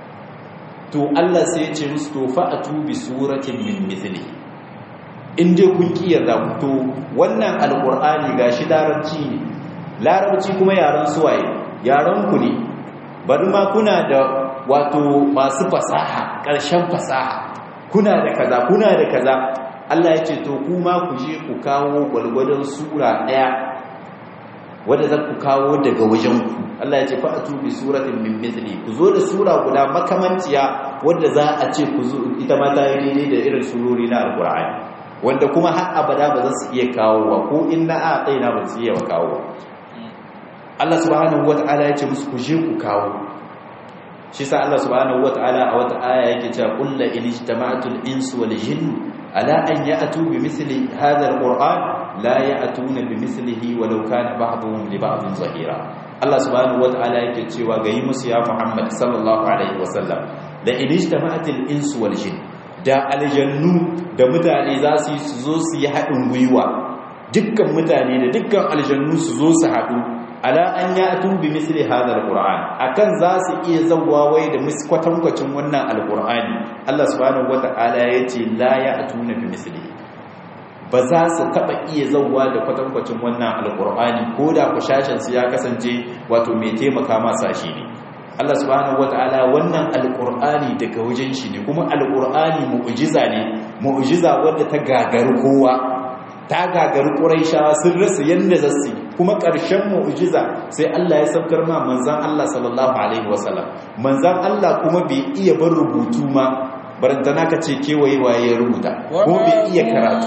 to Allah sai ya ce musu to fa'atu bi suratin min mithli in dai kun ki yarda to wannan alqur'ani gashi larabci ne larabci kuma yaran suwaye yaran ku ne bari ma kuna da wato masu fasaha ƙarshen fasaha kuna da kaza kuna da kaza Allah ya ce to kuma ku je ku kawo gwalgwadon sura ɗaya wadda za ku kawo daga wajenku Allah ya ce fa'atu bi suratin min mithli ku zo da sura guda makamanciya wadda za a ce ku zo ita ma ta yi daidai da irin surori na alqur'ani wanda kuma har abada ba za su iya kawo wa ko inna a tsaina ba su iya kawo Allah subhanahu wata'ala ya ce musu ku je ku kawo shi sa Allah subhanahu wata'ala a wata aya yake cewa kullu in ijtama'atul insu wal jinnu ala an ya'tu bi misli hadha alquran la ya'tuna bi mislihi walau kana ba'dhum li ba'dhin zahira Allah subhanahu wata'ala yake cewa ga yi musu ya Muhammad sallallahu alaihi wasallam da in ijtama'atul insu wal jinn da aljannu da mutane za su yi su zo su yi haɗin gwiwa dukkan mutane da dukkan aljannu su zo su haɗu ala an ya atun bi misli hadha alquran akan za su iya zawwa wai da kwatankwacin wannan alqurani Allah subhanahu wataala yace la ya atuna bi misli ba za su taba iya zawwa da kwatankwacin wannan alqurani ko da kushashin su ya kasance wato mai taimaka masa shi ne Allah subhanahu wataala wannan alqurani daga wajen shi ne kuma alqurani mu'jiza ne mu'jiza wadda ta gagaru kowa ta gagari ƙuraishawa sun rasa yadda za su kuma ƙarshen mu'ujiza sai Allah ya saukar ma manzan Allah sallallahu alaihi wasallam manzan Allah kuma bai iya bar rubutu ma barantana ka ce kewaye waye ya rubuta ko bai iya karatu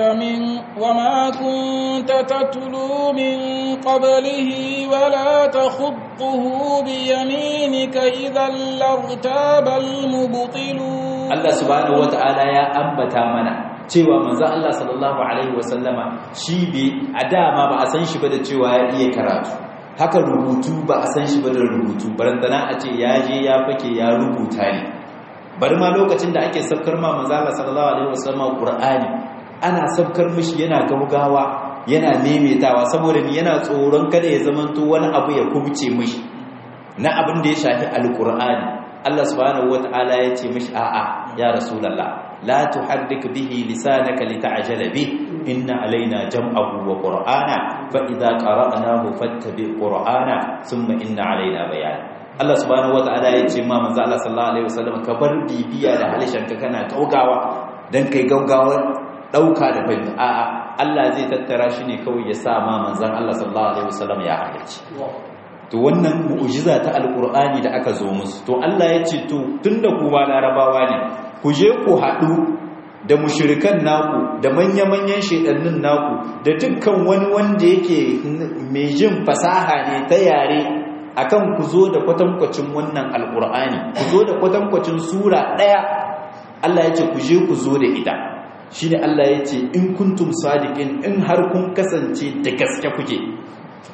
وما كنت تتلو من قبله ولا تخطه بيمينك إذا لارتاب المبطلون الله سبحانه وتعالى يا أنبتا منا cewa manzo Allah sallallahu alaihi wasallama shi bi a dama ba a san shi ba da cewa ya iya karatu haka rubutu ba a san shi ba da rubutu barantana a ce ya je ya fake ya rubuta ne bari ma lokacin da ake sabkar ma manzo Allah sallallahu alaihi wasallama Qur'ani ana sabkar mishi yana gaugawa yana memetawa saboda ni yana tsoron kada ya zamanto wani abu ya kubce mishi na abin da ya shafi alqur'ani Allah subhanahu wataala ya ce mishi a'a ya rasulullah la tuharrik bihi lisanaka lita'jala bih inna alaina jam'ahu wa qur'ana fa idza qara'nahu fattabi qur'ana thumma inna alaina bayan Allah subhanahu wataala ya ce ma manzo Allah sallallahu alaihi wasallam ka bar bibiya da halishanka kana gaugawa dan kai gaugawar dauka da fahimta a'a Allah zai tattara shi ne kawai ya sa ma manzon Allah sallallahu alaihi wasallam ya halarci to wannan mu'jiza ta alqur'ani da aka zo musu to Allah ya ce to tunda ku ba larabawa ne ku je ku haɗu da mushirikan naku da manya-manyan shedannin naku da dukkan wani wanda yake mai jin fasaha ne ta yare akan ku zo da kwatankwacin wannan alkur'ani ku zo da kwatankwacin sura ɗaya Allah ya ce ku je ku zo da ita shi ne Allah ya ce in kuntum sadiqin in har kun kasance da gaske kuke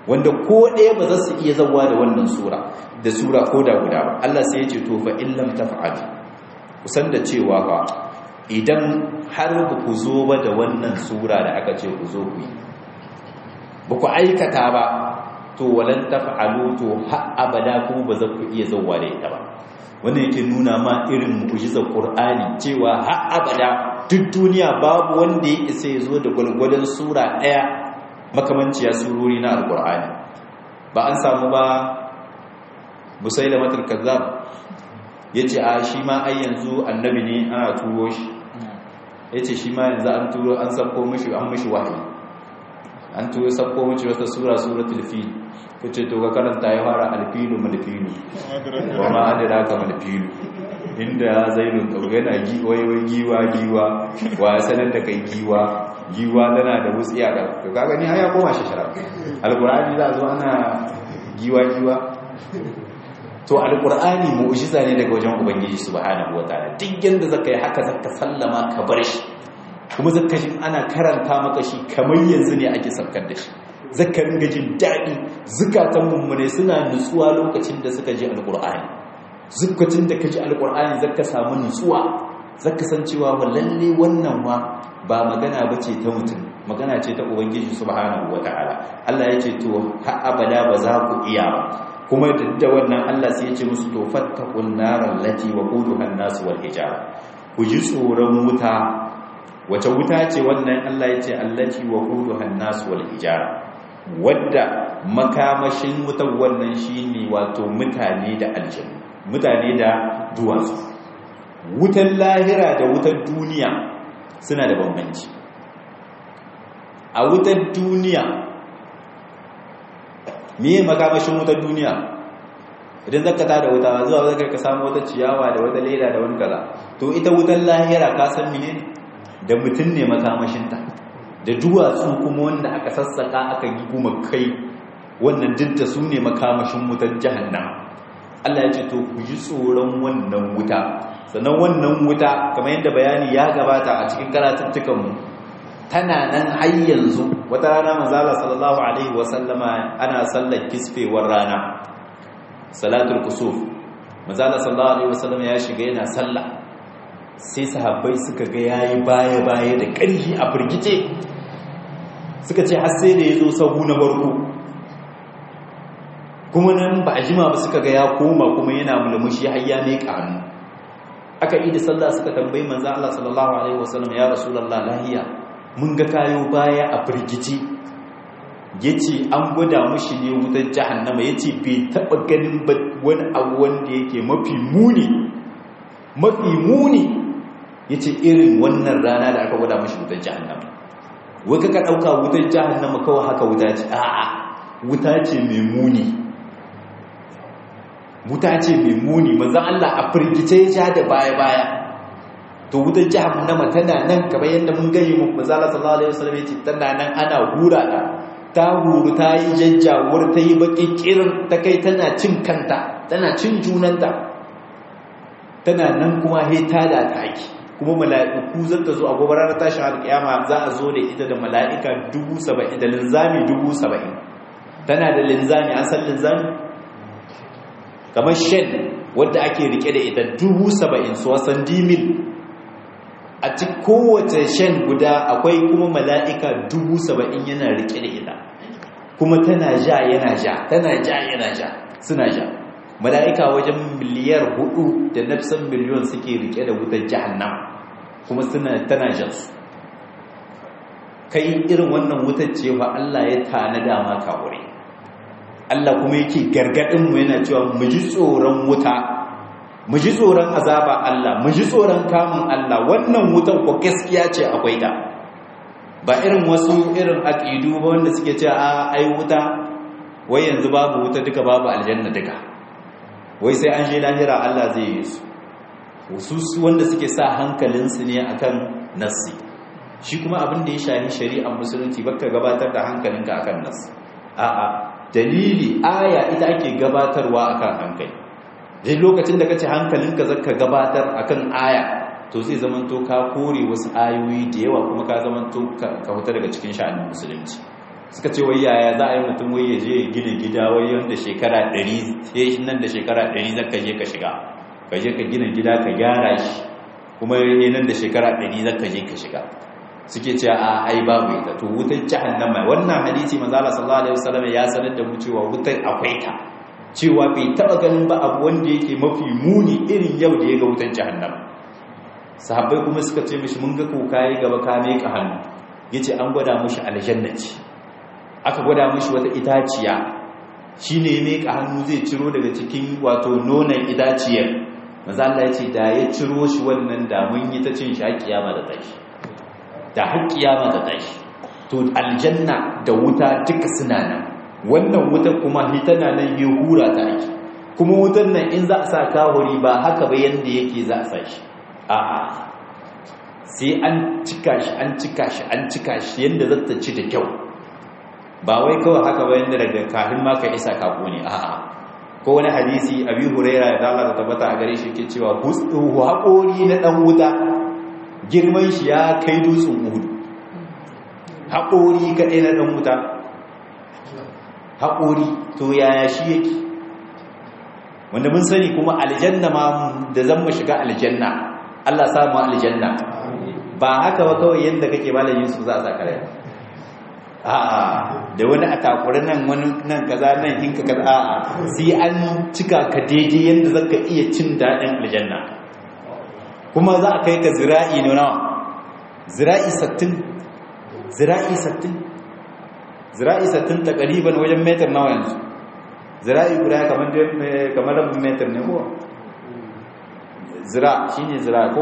wanda ko ɗaya ba za su iya zawa da wannan sura da sura ko da guda ba Allah sai ya ce to fa in lam taf'al kusan da cewa ba idan har ba ku zo ba da wannan sura da aka ce ku zo ku yi ba ku aikata ba to walan taf'alu to har abada ku ba za ku iya zawa da ita ba wannan yake nuna ma irin mu'jizar Qur'ani cewa har abada duk duniya babu wanda ya isa ya zo da gwalgwadon sura ɗaya makamanciya surori na alkur'ani ba an samu ba musailamatul kazzab yace a shi ma ai yanzu annabi ne ana turo shi yace shi ma yanzu an turo an sabko mishi an mishi wahayi an turo sabko mishi wata sura suratul fil kace to ka karanta ya fara alfilu malfilu wa ma adraka malfilu inda zainun kauga yana giwaiwai giwa giwa wa sanar da kai giwa giwa tana da wutsiya da ka gani har ya koma shi shara alqur'ani za zo ana giwa giwa to alqur'ani mu'jiza ne daga wajen ubangiji subhanahu wataala duk yanda zaka yi haka zaka sallama ka bar shi kuma zaka ji ana karanta maka shi kamar yanzu ne ake saukar da shi zaka ringa jin daɗi zukatan mummune suna nutsuwa lokacin da suka ji alqur'ani zukacin da ka ji alƙur'ani zaka samu nutsuwa zaka san cewa wa lalle wannan wa ba magana ba ce ta mutum magana ce ta ubangiji subhanahu wata'ala Allah ya ce to har abada ba za ku iya ba kuma da wannan Allah sai ya ce musu to fattaqun naral lati waquduha an-nas wal hijara ku ji tsoron wuta wace wuta ce wannan Allah ya ce allati waquduha an-nas wal hijara wadda makamashin wutar wannan shine wato mutane da aljanna mutane da duwatsu wutan lahira da wutar duniya suna da bambanci a wutar duniya miye makamashin wutar duniya idan zaka ta da wuta zuwa zaka ka samu wata ciyawa da wata leda da wani kaza to ita wutar lahira ka san mene da mutum ne makamashinta da duwatsu kuma wanda aka sassaka aka yi kuma kai wannan dinta su ne makamashin wutar jahannama Allah ya ce to ku ji tsoron wannan wuta sannan wannan wuta kamar yadda bayani ya gabata a cikin karatuttukanmu tana nan har yanzu wata rana manzala sallallahu alaihi wasallama ana sallar kisfewar rana salatul kusuf manzala sallallahu alaihi wasallama ya shiga yana sallah sai sahabbai suka ga yayi baya baya da ƙarfi a firgice suka ce har sai da yazo sahu na barko kuma nan ba a jima ba suka ga ya koma kuma yana mulmushi har ya miƙa hannu aka yi da sallah suka tambayi manzo Allah sallallahu alaihi wasallam ya rasulullah lahiya mun ga kayo baya a firgici yace an gwada mushi ne wutar jahannama yace bai taba ganin wani abu wanda yake mafi muni mafi muni yace irin wannan rana da aka gwada mushi wutar jahannama wai kaka dauka wutar jahannama kawai haka wuta ce a'a wuta ce mai muni wuta ce mai muni manzan Allah a firgice ja da baya-baya to wutar jahannama tana nan kamar yadda mun gani mu manzala sallallahu alaihi wasallam yace tana nan ana hura ta ta huru ta yi jajjawar ta yi baki kirin ta kai tana cin kanta tana cin junanta tana nan kuma he ta da ta ake kuma mala'iku zan ta zo a gobe ranar tashin alƙiyama za a zo da ita da mala'ika dubu saba'in da linzami dubu saba'in tana da linzami an san linzami kamar shen wadda ake rike da ita dubu saba'in su wasan dimil a ci kowace shen guda akwai kuma mala'ika dubu saba'in yana rike da ita kuma tana ja yana ja tana ja yana ja suna ja mala'ika wajen miliyar hudu da nafsan miliyon suke rike da wutar jahannam kuma suna tana jan su kai irin wannan wutar cewa Allah ya tanada ma kawure Allah kuma yake gargadin mu yana cewa mu ji tsoron wuta mu ji tsoron azaba Allah mu ji tsoron kamun Allah wannan wutan ko gaskiya ce akwai ta ba irin wasu irin aqidu ba wanda suke cewa a ai wuta wai yanzu babu wuta duka babu aljanna duka wai sai an je lahira Allah zai yi su wasu wanda suke sa hankalinsu ne akan nassi shi kuma abin da ya shahi shari'ar musulunci baka gabatar da hankalinka akan nassi a'a dalili aya ita ake gabatarwa akan hankali dai lokacin da kace hankalinka zaka gabatar akan aya to zai zaman to ka kore wasu ayoyi da yawa kuma ka zaman to ka huta daga cikin sha'anin musulunci suka ce wai yaya za a yi mutum wai ya je ya gina gida wai yanda shekara 100 sai nan da shekara 100 zaka je ka shiga ka je ka gina gida ka gyara shi kuma nan da shekara 100 zaka je ka shiga suke ce a ai babu ita to wutar jahannama wannan hadisi manzo Allah sallallahu alaihi wasallam ya sanar da mu cewa wutar akwai ta cewa bai taba ganin ba abu wanda yake mafi muni irin yau da ya ga wutar jahannama sahabbai kuma suka ce mishi mun ga ko kai gaba ka ka hannu yace an gwada mishi aljanna ce aka gwada mishi wata itaciya shine ya meka hannu zai ciro daga cikin wato nonon itaciyar manzo Allah yace da ya ciro shi wannan da mun yi ta cin shi har kiyama da tashi da har kiyama da tashi to aljanna da wuta duka suna nan wannan wutar kuma hitana nan yi hura ta ake kuma wutar nan in za a sa kawuri ba haka ba yanda yake za a sa shi a'a sai an cika shi an cika shi an cika shi yanda za ta ci da kyau ba wai kawai haka ba yanda daga kafin ma ka isa kako ne a'a ko wani hadisi abi huraira da Allah ta tabbata a gare shi ke cewa haƙori na dan wuta girman shi ya kai dutsen uhudu haƙori kaɗai na ɗan wuta haƙori to yaya shi yake wanda mun sani kuma aljanna ma da zan mu shiga aljanna Allah samu aljanna ba haka ba kawai yadda kake malamin su za a saka rai a'a da wani a takuri nan wani nan kaza nan hinka kaza a'a sai an cika ka daidai yadda zaka iya cin daɗin aljanna kuma za a kai ka zira'i ne nawa zira'i sattin zira'i sattin zira'i sattin takariban wajen metar nawa yanzu zira'i guda kamar kamar rabin metar ne ko zira shine zira ko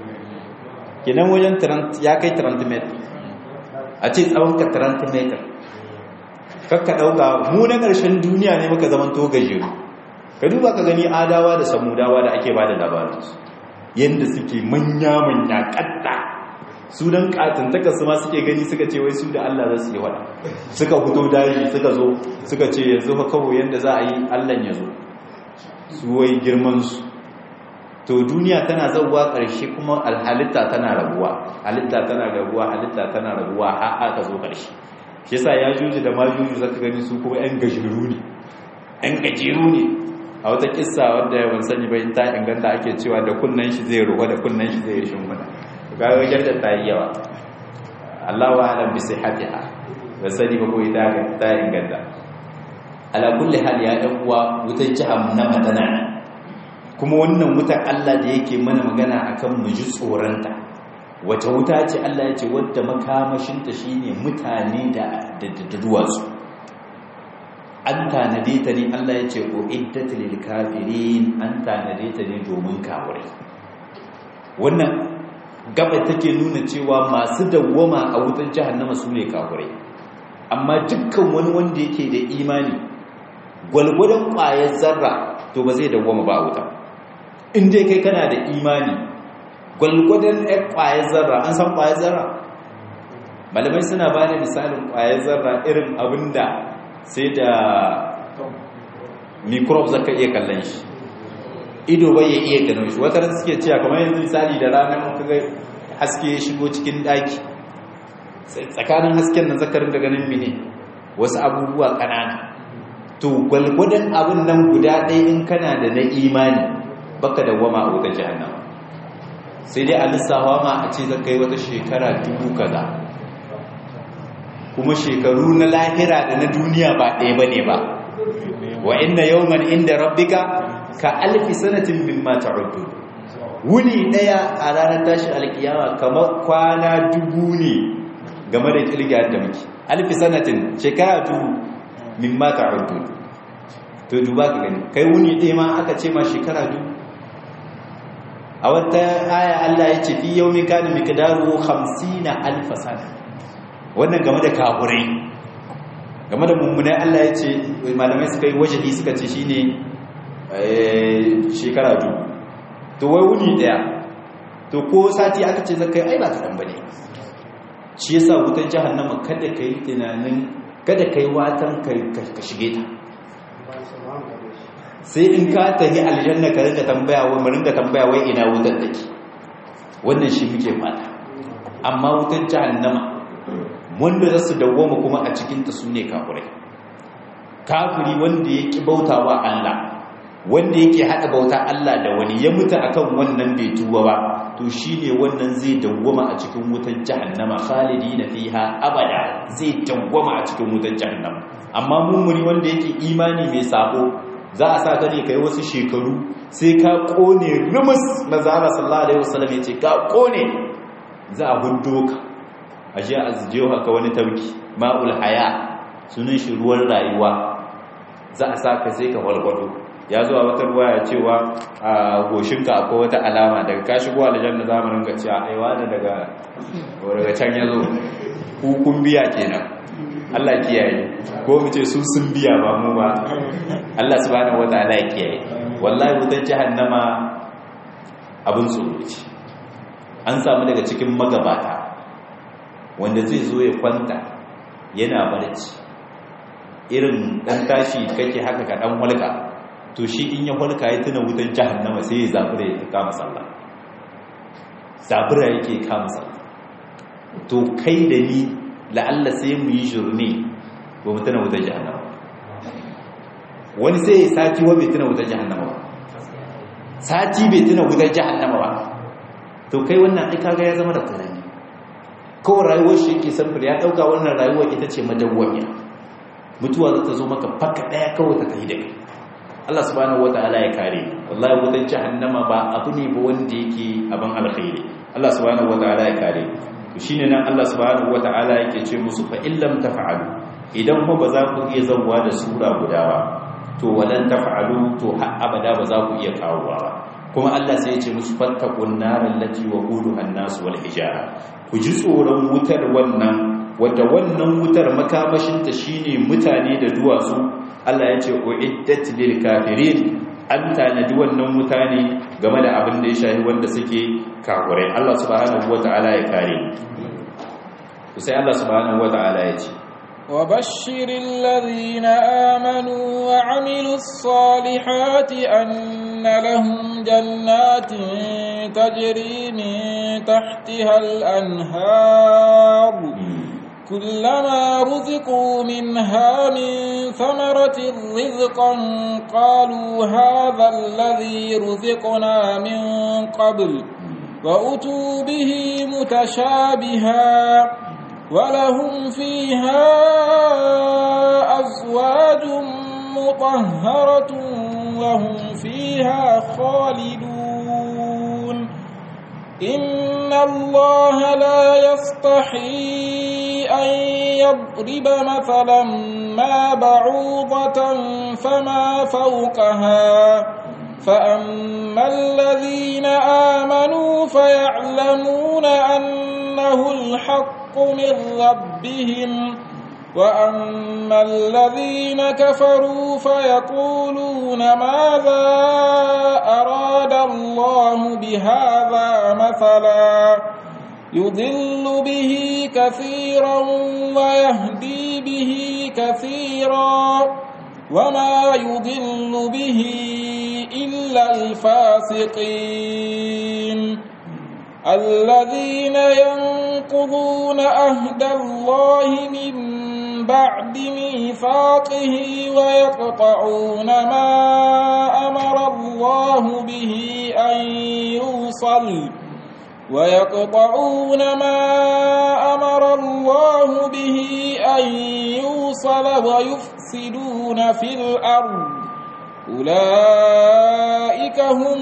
kenan wajen ya kai 30 meter a ce tsawon ka 30 meter kakka dauka mu na ƙarshen duniya ne muka zaman to gajeru ka duba ka gani adawa da samudawa da ake bada labarinsu yadda suke manya-manya ƙatta su don ƙatantaka su ma suke gani suka ce wai su da Allah za su yi wada suka fito daji suka zo suka ce yanzu fa kawo yadda za a yi Allah ya zo su wai girmansu to duniya tana zauwa ƙarshe kuma halitta tana rabuwa halitta tana rabuwa halitta tana rabuwa har aka zo ƙarshe shi yasa ya juji da majuju zaka gani su kuma 'yan gajeru ne 'yan gajeru ne a wata kissa wadda ban sani ba in ta inganta ake cewa da kunnan shi zai ruwa da kunnan shi zai shimfida ga wajen da ta yi yawa Allah wa alam bi sihhatiha ba sani ba ko ita ta inganta ala kulli hal ya dan uwa wutar jahannama tana nan kuma wannan wutar Allah da yake mana magana akan mu ji tsoronta wata wuta ce Allah ya ce wadda makamashinta shine mutane da da duwatsu an tanade ta ne Allah ya ce ko iddatul lil kafirin an tanade ta ne domin kafirai wannan gaba take nuna cewa masu dawwama a wutar jahannama su ne kafirai amma dukkan wani wanda yake da imani gwalgwadon ƙwayar zarra to ba zai dawwama ba a wuta in dai kai kana da imani gwalgwadon ɗan ƙwayar zarra an san ƙwayar zarra malamai suna ba da misalin ƙwayar zarra irin abin da sai da microbe zaka iya kallon shi ido bai ya iya ganin shi wata suke cewa kamar yanzu misali da ranar kaga haske ya shigo cikin daki tsakanin hasken nan zaka ringa ganin mine wasu abubuwa kanana to gwalgwadon abin nan guda ɗaya in kana da na imani baka dawwama a wutar jahannama sai dai a lissawa ma a ce zaka yi wata shekara dubu kaza kuma shekaru na lahira da na duniya ba ɗaya ba ne ba wa inna yawman inda rabbika ka alfi sanatin mimma ta'uddu wuni ɗaya a ranar tashi alkiyama kamar kwana dubu ne game da kirga da muke alfi sanatin shekara dubu mimma ta'uddu to duba ka gani kai wuni ɗaya ma aka ce ma shekara dubu a wata aya Allah ya ce fi yawmin kana miqdaru 50 alf sana wannan game da kafurai game da mummunai Allah ya ce malamai suka yi wajahi suka ce shine shekara dubu to wai wuni daya to ko sati aka ce zakai ai ba kaɗan bane shi yasa wutar jahannama kada ka yi tunanin kada ka yi watan ka shige ta sai in ka tafi aljanna ka rinka tambaya wai mu rinka tambaya wai ina wutar take wannan shi muke fata amma wutar jahannama wanda za su dawwama kuma a cikinta su ne kafirai kafiri wanda ya ƙi bautawa Allah wanda yake haɗa bauta Allah da wani ya mutu akan wannan bai tuba ba to shine wannan zai dawwama a cikin wutar jahannama khalidina fiha abada zai dawwama a cikin wutar jahannama amma mumuni wanda yake imani mai sabo za a sa ka ne kai wasu shekaru sai ka kone rumus manzo Allah sallallahu alaihi wasallam yace ka kone za a hundo ka aje a jiyo haka wani tauki ma'ul haya sunan shi ruwan rayuwa za a sa ka sai ka walwalo ya zuwa wata ruwa ya cewa a goshinka akwai wata alama daga ka shigo aljanna zamanin ga cewa aiwa da daga daga can ya zo hukun biya kenan Allah kiyaye ko mu ce su sun biya ba mu ba Allah subhanahu wataala ya kiyaye wallahi wutar jahannama abin tsoro ce an samu daga cikin magabata wanda zai zo ya kwanta yana barci irin dan tashi kake haka ka dan walka to shi in ya walka ya tuna wutar jahannama sai ya zabura ya kama sallah zabura yake kama sallah to kai da ni la'alla sai mu yi shirme ba mu tuna wutar jahannama wani sai ya sati wa bai tuna wutar jahannama ba sati bai tuna wutar jahannama ba to kai wannan ai kaga ya zama da karami kawai rayuwar shi yake samfur ya dauka wannan rayuwar ita ce madawwamiya mutuwa za ta zo maka faka daya kawai ta tafi da kai Allah subhanahu wataala ya kare wallahi wutar jahannama ba abu ne ba wanda yake abin alkhairi Allah subhanahu wataala ya kare to shine nan Allah subhanahu wataala yake ce musu fa illam taf'alu idan ko ba za ku iya zawwa da sura guda ba to walan taf'alu to har abada ba za ku iya kawowa ba kuma Allah sai ya ce musu fattaqun naral lati waquduha an-nas wal hijara ku ji tsoron wutar wannan wadda wannan wutar makamashinta shine mutane da duwatsu Allah ya ce uiddat lil kafirin an tanadi wannan mutane game da abin da ya shahi wanda suke kafirai Allah subhanahu wataala ya kare sai Allah subhanahu wataala ya ce وبشر الذين آمنوا وعملوا الصالحات أن لهم جنات تجري من تحتها الأنهار كلما رزقوا منها من ثمرة رزقا قالوا هذا الذي رزقنا من قبل وأتوا به متشابها ولهم فيها أزواج مطهرة وهم فيها خالدون إن الله لا يستحي أن يضرب مثلا ما بعوضة فما فوقها فأما الذين آمنوا فيعلمون أنه الحق من ربهم وأما الذين كفروا فيقولون ماذا أراد الله بهذا مثلا يضل به كثيرا ويهدي به كثيرا وما يضل به إلا الفاسقين الذين ينقضون أهد الله من بعد ميثاقه ويقطعون ما أمر الله به أن يوصل ويقطعون ما أمر الله به أن يوصل ويفسدون في الأرض أولئك هم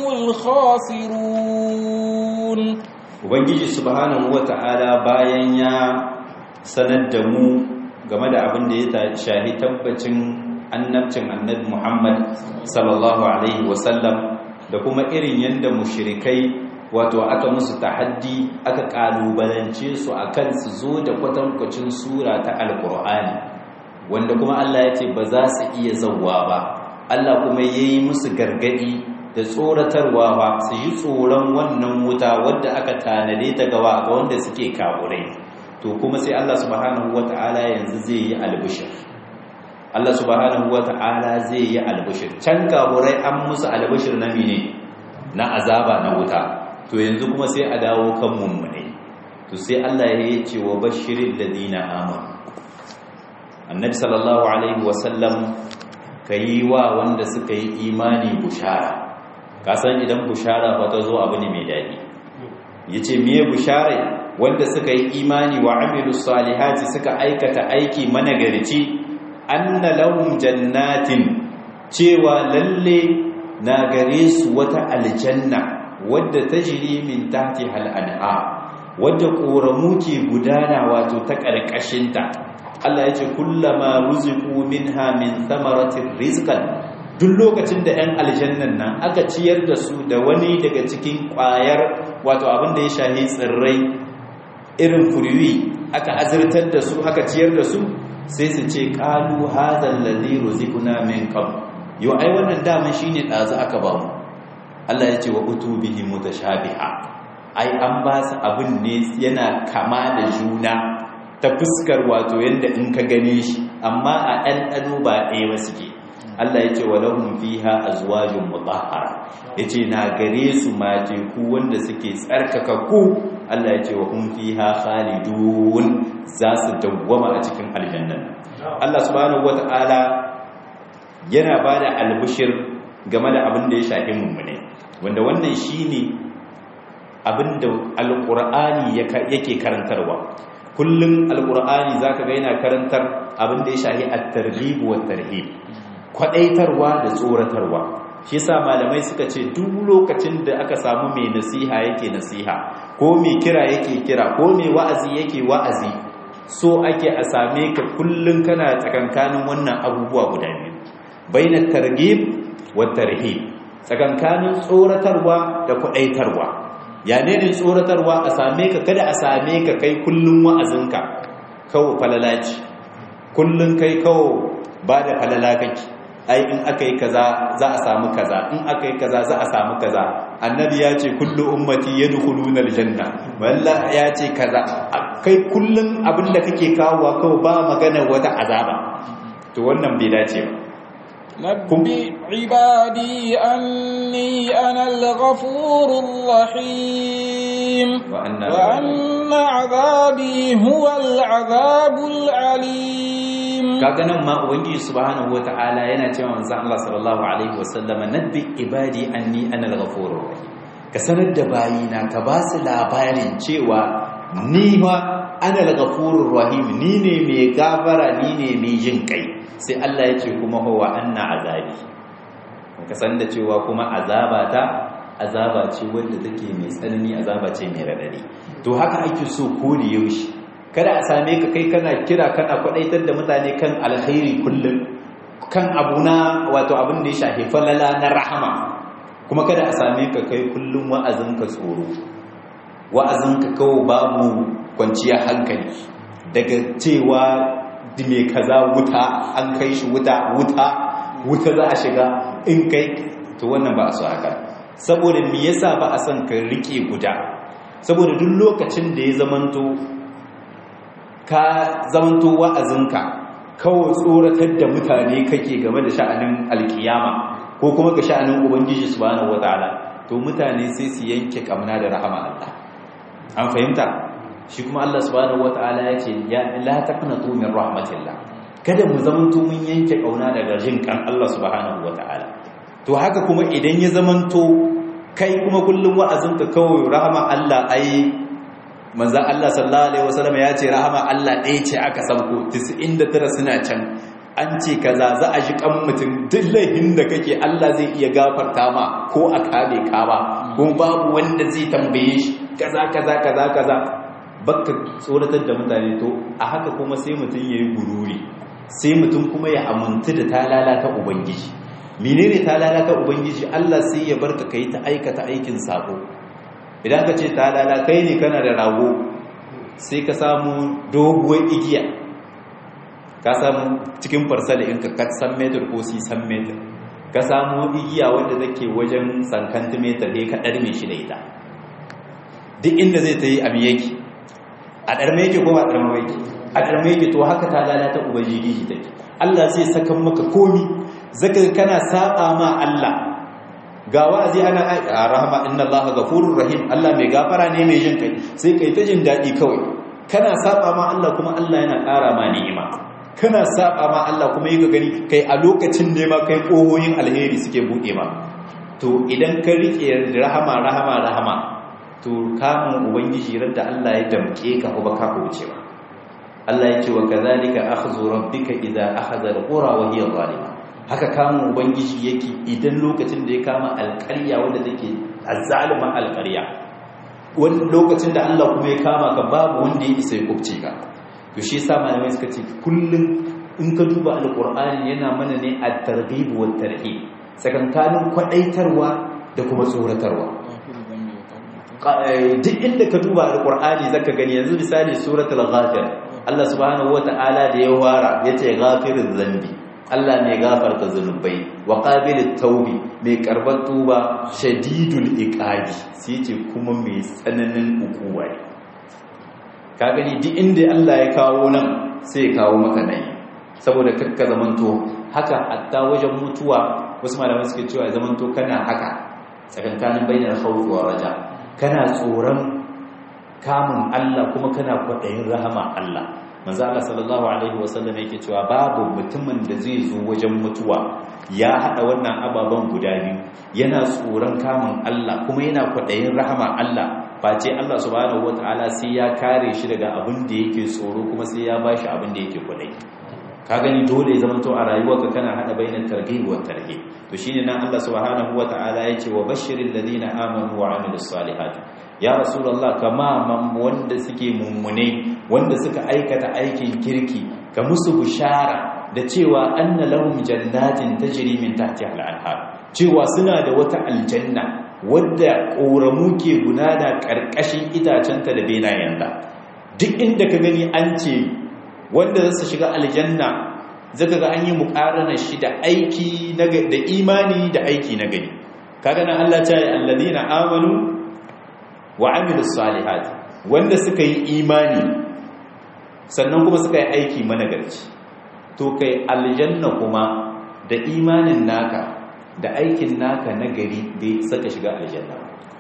الخاسرون ubangiji subhanahu wata'ala bayan ya sanar da mu game da abin da ya shahi tabbacin annabcin annabi Muhammad sallallahu alaihi wasallam da kuma irin yanda mushrikai wato aka musu tahaddi aka kalubalance su akan su zo da kwatankwacin sura ta alqur'ani wanda kuma Allah ya ce ba za su iya zawwa ba Allah kuma yayi musu gargadi da tsoratarwa ba su yi tsoron wannan wuta wadda aka tanade ta gawa ga wanda suke kaburai to kuma sai Allah subhanahu wata'ala yanzu zai yi albishir Allah subhanahu wata'ala zai yi albishir can kaburai an musu albishir na mene na azaba na wuta to yanzu kuma sai a dawo kan mummune to sai Allah ya ce wa bashirin ladina amanu annabi sallallahu alaihi wasallam yi wa wanda suka yi imani bushara kasan idan bushara ba ta zo abu ne mai daɗi yace miye bushara wanda suka yi imani wa amilus salihati suka aikata aiki managarci anna lahum jannatin cewa lalle na gare su wata aljanna wadda tajri min tahti hal anha wadda koramu ke gudana wato ta karkashinta Allah yace kullama ruziqu minha min thamaratir rizqan duk lokacin da 'yan aljannan nan aka ciyar da su da wani daga cikin ƙwayar wato abin da ya shahi tsirrai irin furiwi aka azirtar da su aka ciyar da su sai su ce ƙalu hazan lalzi rozikuna min kam yau ai wannan daman shi ne ɗazu aka ba mu Allah ya ce wa utu bihi mutashabiha ai an ba su abin ne yana kama da juna ta fuskar wato yadda in ka gane shi amma a ɗanɗano ba ɗaya ba suke Allah ya ce wa lahum fiha azwajun mutahhara yace na gare su mateku wanda suke tsarkaka ku Allah ya ce wa hum fiha khalidun za su dawwama a cikin aljanna Allah subhanahu wataala yana bada albushir game da abin da ya shafi mummune wanda wannan shine abin da alqur'ani yake karantarwa kullum alqur'ani zaka ga yana karantar abin da ya shafi at-targhib wa tarhib kwadaitarwa da tsoratarwa shi yasa malamai suka ce duk lokacin da aka samu mai nasiha yake nasiha ko mai kira yake kira ko mai wa'azi yake wa'azi so ake a same ka kullun kana tsakankanin wannan abubuwa guda biyu bainat targhib wa tarhib tsakankanin tsoratarwa da kwadaitarwa ya ne ne tsoratarwa a same ka kada a same ka kai kullun wa'azinka kawo falalaci kullun kai kawo ba da falala kake ai in aka yi kaza za a samu kaza in aka yi kaza za a samu kaza annabi ya ce kullu ummati yadkhuluna aljanna walla ya ce kaza kai kullun abin da kake kawowa kawai ba magana wata azaba to wannan bai dace ba نبئ عبادي أني أنا الغفور الرحيم وأن وأن عذابي هو العذاب العليم kaga nan ma ubangiji subhanahu wataala yana cewa manzon Allah sallallahu alaihi wasallam nabbi ibadi anni ana al-ghafurur rahim ka sanar da bayina ka ba su labarin cewa ni ma ana al-ghafurur rahim ni ne mai gafara ni ne mai jin kai sai Allah ya ce kuma huwa anna azabi ka san da cewa kuma azabata azaba ce wanda take mai tsanani azaba ce mai radadi to haka ake so ko da yaushe kada a same ka kai kana kira kana kwadaitar da mutane kan alkhairi kullum kan abuna wato abin da ya shafi falala na rahama kuma kada a same ka kai kullum wa'azinka tsoro wa'azinka kawo babu kwanciyar hankali daga cewa mai kaza wuta an kai shi wuta wuta wuta za a shiga in kai to wannan ba a so haka saboda me yasa ba a son ka rike guda saboda duk lokacin da ya zamanto ka zamanto wa'azinka kawai tsoratar da mutane kake game da sha'anin alkiyama ko kuma ga sha'anin ubangiji subhanahu wataala to mutane sai su yanke kamna da rahama Allah an fahimta shi kuma Allah subhanahu wataala yace ya la taqnatu min rahmatillah kada mu zamanto mun yanke kauna daga jin kan Allah subhanahu wataala to haka kuma idan ya zamanto kai kuma kullum wa'azinka kawai rahama Allah ai manzo Allah sallallahu alaihi wasallam ya ce rahama Allah ɗaya ce aka sauko 99 suna can an ce kaza za a ji kan mutum duk laifin da kake Allah zai iya gafarta ma ko a kame ka ba kuma babu wanda zai tambaye shi kaza kaza kaza kaza baka tsoratar da mutane to a haka kuma sai mutum yayi gururi sai mutum kuma ya amintu da talala ta ubangiji menene talala ta ubangiji Allah sai ya barka kai ta aikata aikin sako idan ka ce talala kai ne kana da rago sai ka samu doguwar igiya ka samu cikin farsali in ka san metar ko si san metar ka samu igiya wanda take wajen sankantimetar ne ka ɗarme shi da ita duk inda zai ta yi abu yake a ɗarme yake ko ba ɗarme yake a ɗarme yake to haka talala ta ubangiji take Allah zai sakan maka komi zaka kana saba ma Allah ga wa'azi ana a rahama inna allaha ghafurur rahim Allah mai gafara ne mai jin kai sai kai ta jin dadi kawai kana saba ma Allah kuma Allah yana ƙara ma ni'ima kana saba ma Allah kuma yi gani kai a lokacin ne ma kai kohoyin alheri suke buɗe ma to idan ka rike rahama rahama rahama to kamun ubangiji ran da Allah ya damke ka ko baka wuce ba Allah ya ce wa kazalika akhdhu rabbika idza akhadha alqura wa hiya zalima haka kamun ubangiji yake idan lokacin da ya kama alƙarya wanda take azzalima alƙarya wani lokacin da Allah kuma ya kama ka babu wanda ya isa ya kubce ka to shi yasa malamai suka ce kullum in ka duba alqur'ani yana mana ne at-targhib wa tarhib sakankanin kwadaitarwa da kuma tsoratarwa duk inda ka duba alqur'ani zaka gani yanzu misali suratul ghafir Allah subhanahu wata'ala da ya wara yace ghafiruz zambi Allah mai gafarta zunubai wa qabilit taubi mai karbar tuba shadidul iqabi sai ce kuma mai tsananin ukuwa ka gani duk inda Allah ya kawo nan sai ya kawo maka nan saboda kakka zamanto haka hatta wajen mutuwa wasu malamai suke cewa zamanto kana haka tsakankanin bainar khawfi wa raja kana tsoron kamun Allah kuma kana kwaɗayin rahama Allah manzo Allah sallallahu alaihi wasallam yake cewa babu mutumin da zai zo wajen mutuwa ya hada wannan ababan guda biyu yana tsoron kamun Allah kuma yana kwaɗayin rahama Allah face Allah subhanahu wataala sai ya kare shi daga abin da yake tsoro kuma sai ya bashi abin da yake kwaɗayi ka gani dole ya zama to a rayuwarka kana hada bainan targhib wa tarhib to shine nan Allah subhanahu wataala yake wa bashiril ladina amanu wa amilus salihati ya rasulullah kama man wanda suke mummune wanda suka aikata aikin kirki ka musu bishara da cewa anna lahum jannatin tajri min tahtiha al-anhar cewa suna da wata aljanna wadda koramu ke gudana karkashin itacenta da benayenta duk inda ka gani an ce wanda za su shiga aljanna zaka ga an yi muqarana shi da aiki da imani da aiki na gani kaga nan Allah ta yi alladina amanu wa amilus salihati wanda suka yi imani sannan kuma suka yi aiki managarci to kai aljanna kuma da imanin naka da aikin naka nagari bai saka shiga aljanna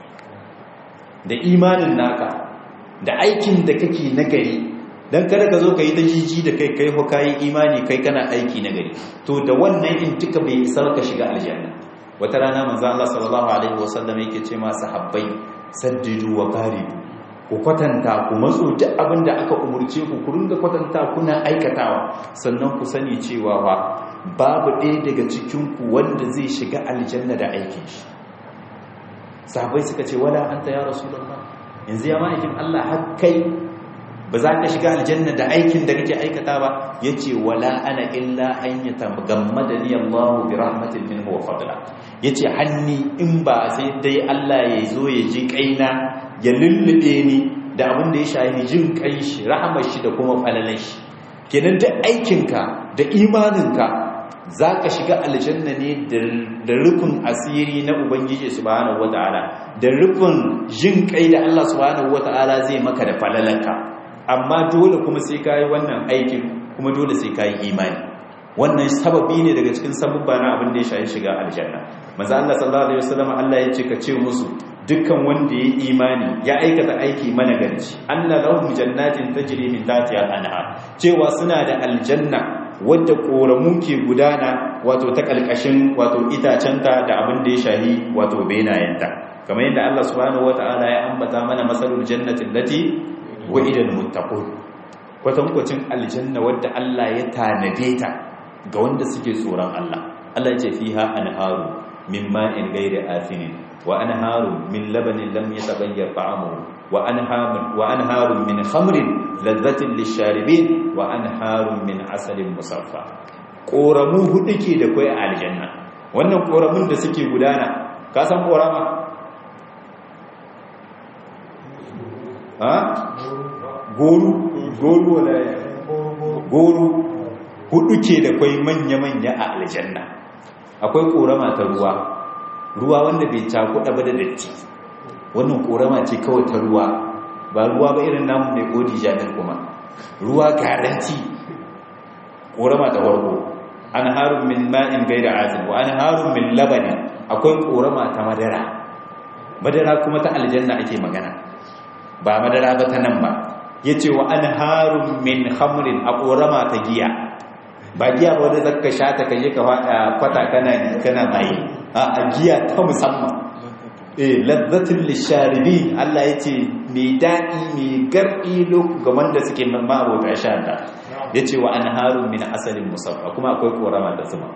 da imanin naka da aikin da kake nagari dan kada ka zo ka yi ta jiji da kai kai ho kai imani kai kana aiki nagari to da wannan in tuka bai isa ka shiga aljanna wata rana manzo Allah sallallahu alaihi wasallam yake ce ma sahabbai saddidu wa qaribu ku kwatanta ku matso duk abin da aka umurce ku ku ringa kwatanta kuna aikatawa sannan ku sani cewa ba babu ɗaya daga cikin ku wanda zai shiga aljanna da aikin shi sahabbai suka ce wala anta ya rasulullah yanzu ya ma'aikin Allah har kai ba za ka shiga aljanna da aikin da kake aikata ba yace wala ana illa an yatagammadani Allahu bi rahmatin minhu wa fadla yace hanni in ba sai dai Allah ya zo ya ji kaina ya lullube ni da abin da ya shahi jin kai shi rahamar shi da kuma falalan shi kenan da aikinka da imaninka za ka shiga aljanna ne da rufin asiri na ubangiji subhanahu wataala da rufin jin kai da Allah subhanahu wataala zai maka da falalanka amma dole kuma sai ka yi wannan aikin kuma dole sai ka yi imani wannan sababi ne daga cikin sabubba na abin da ya shayi shiga aljanna maza Allah sallallahu alaihi wasallam Allah ya ce ka ce musu dukkan wanda ya imani ya aikata aiki managarci anna lahum jannatin tajri min tahtiha al-anhar cewa suna da aljanna wadda koramu ke gudana wato ta kalkashin wato itacenta da abin da ya shahi wato benayenta kamar yadda Allah subhanahu wataala ya ambata mana masalul jannati allati wa'idal muttaqun kwatankwacin aljanna wadda Allah ya tanade ta ga wanda suke tsoron Allah Allah ya ce fiha anharu min ma'in ghairi athinin wa anharu min labanin lam yatabayyar ta'amuhu wa anharu wa anharu min khamrin ladhatin lisharibin wa anharu min asalin musaffa koramu hudu ke da kai a aljanna wannan koramun da suke gudana ka san korama ha goru goru wala goru hudu ke da kwai manya-manya a aljanna akwai korama ta ruwa ruwa wanda bai cakuɗa ba da datti wannan korama ce kawai ta ruwa ba ruwa ba irin namu mai kodi jami'ar kuma ruwa garanti korama ta farko an harun min ma'in gaira asin wa an harun min labanin akwai korama ta madara madara kuma ta aljanna ake magana ba madara ba ta nan ba yace wa anharun min khamrin a korama ta giya ba giya ba wanda zaka sha ta kaje ka fada kwata kana kana mai a giya ta musamman eh ladzatul lisharibin Allah yace mai dadi mai gardi ga wanda suke ma'abota sha ta yace wa anharun min asalin musaffa kuma akwai korama da zuma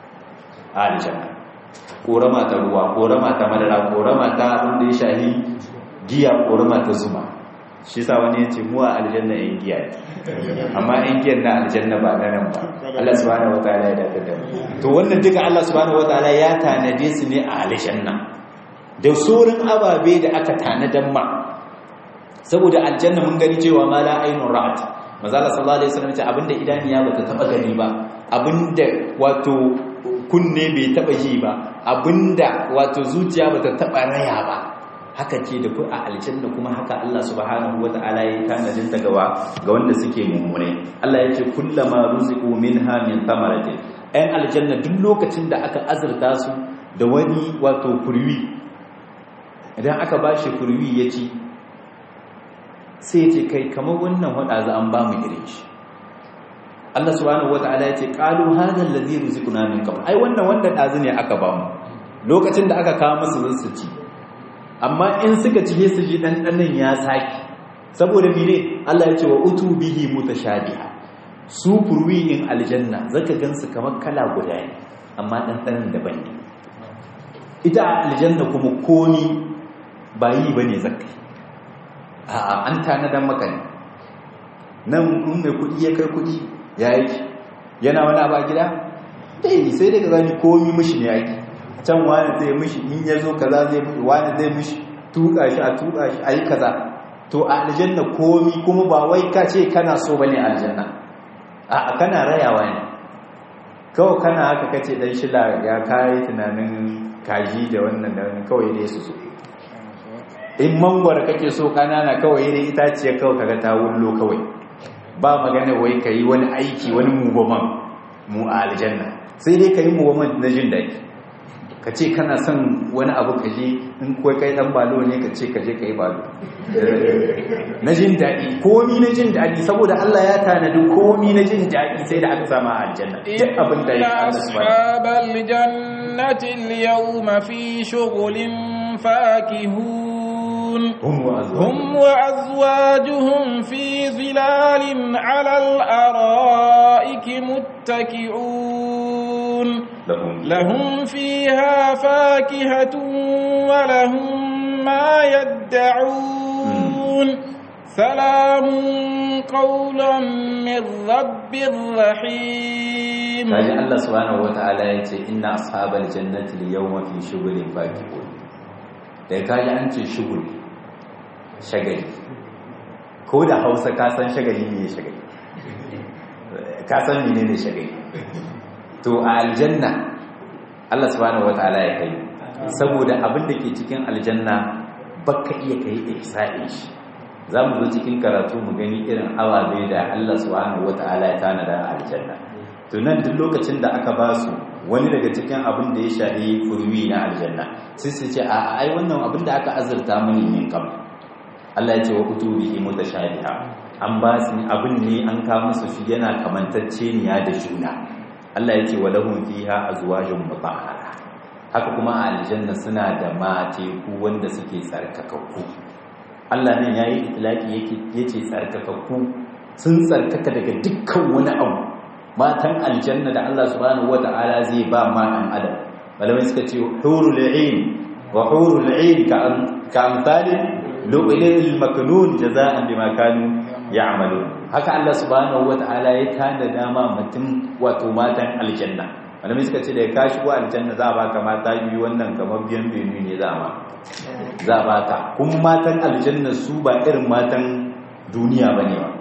a aljanna korama ta ruwa korama ta madara korama ta wanda ya shahi giya korama ta zuma shi sa wani yace mu a aljanna yan giya amma yan giyan na aljanna ba na nan ba Allah subhanahu wataala ya dace da to wannan duka Allah subhanahu wataala ya tanade su ne a aljanna da sauran ababe da aka tanadan ma saboda aljanna mun gani cewa ma la ainun ra'at manzo Allah sallallahu alaihi wasallam ce abinda idaniya bata taba gani ba abinda wato kunne bai taba ji ba abinda wato zuciya bata taba raya ba haka ce da ku a aljanna kuma haka Allah subhanahu wata'ala ya tanadin ta gawa ga wanda suke mummune Allah ya ce kullama ruziqu minha min thamaratin ayan aljanna duk lokacin da aka azurta su da wani wato kurwi idan aka bashi kurwi ya ci sai ce kai kamar wannan wada za an ba mu irin shi Allah subhanahu wata'ala ya ce qalu hadha allazi ruziquna min qabl ai wannan wanda dazu ne aka ba mu lokacin da aka kawo musu su ci amma in suka ci su ji ɗanɗanin ya saki saboda mene Allah ya ce wa utu bihi mutashabiha su furwiyin aljanna zaka gansu kamar kala guda ne amma ɗanɗanin daban ne ita aljanna kuma komi ba yi bane zaka a'a an tanadan maka ne nan in mai kuɗi ya kai kuɗi ya yi yana wani abu a gida eh sai daga gani komi mishi ne yaki can wani zai mishi in ya zo kaza zai mishi wani zai mishi tuka shi a tuka shi a yi kaza to a aljanna komi kuma ba wai ka ce kana so bane a aljanna a kana rayawa ne kawai kana haka kace dan shila ya kai tunanin kaji da wannan da kawai dai su so in mangwar kake so kanana kawai dai itaciye kawai kaga ta wullo kawai ba magana wai kai wani aiki wani mugoman mu a aljanna sai dai kai mugoman na jin daɗi ka ce kana son wani abu ka je in kuwa kai dan balo ne ka ce ka je ka yi balo na jin daɗi komi na jin daɗi saboda Allah ya tanadi komi na jin daɗi sai da aka sama a aljanna duk abin da ya Allah ashabal jannati al-yawma fi shughulin fakihun hum wa azwajuhum fi zilalin 'ala al-ara'iki muttaki'un لهم فيها فاكهة ولهم ما يدعون سلام قولا من رب رحيم kaji Allah subhanahu wataala yace inna ashabal jannati al-yawma fi shughulin fakihun da kaji an ce shughul shagali ko da Hausa ka san shagali ne shagali ka san menene shagali to a aljanna Allah subhanahu wataala ya kai saboda abin da ke cikin aljanna baka iya kai ihsa'in shi zamu zo cikin karatu mu gani irin awabe da Allah subhanahu wataala ya tanada a aljanna to nan duk lokacin da aka ba su wani daga cikin abin da ya shahi furwi na aljanna sai su ce a ai wannan abin da aka azurta mini min kam Allah ya ce wa utubihi mutashabiha an ba su abin ne an ka musu shi yana kamantacceniya da juna Allah ya ce wa lahum fiha azwajun mutahhara haka kuma a aljanna suna da mateku wanda suke tsarkakakku Allah nan yayi itlaki yake yace tsarkakakku sun tsarkaka daga dukkan wani abu matan aljanna da Allah subhanahu wata'ala zai ba ma dan adam malamai suka ce hurul ain wa hurul ain ka ka amsalin lu'lil maknun jaza'an bima kanu ya'malun haka Allah subhanahu wata'ala ya tada dama mutum wato matan aljanna malamai suka ce da ka shigo aljanna za a baka mata biyu wannan kamar biyan benu ne za a za a baka kun matan aljanna su ba irin matan duniya bane ba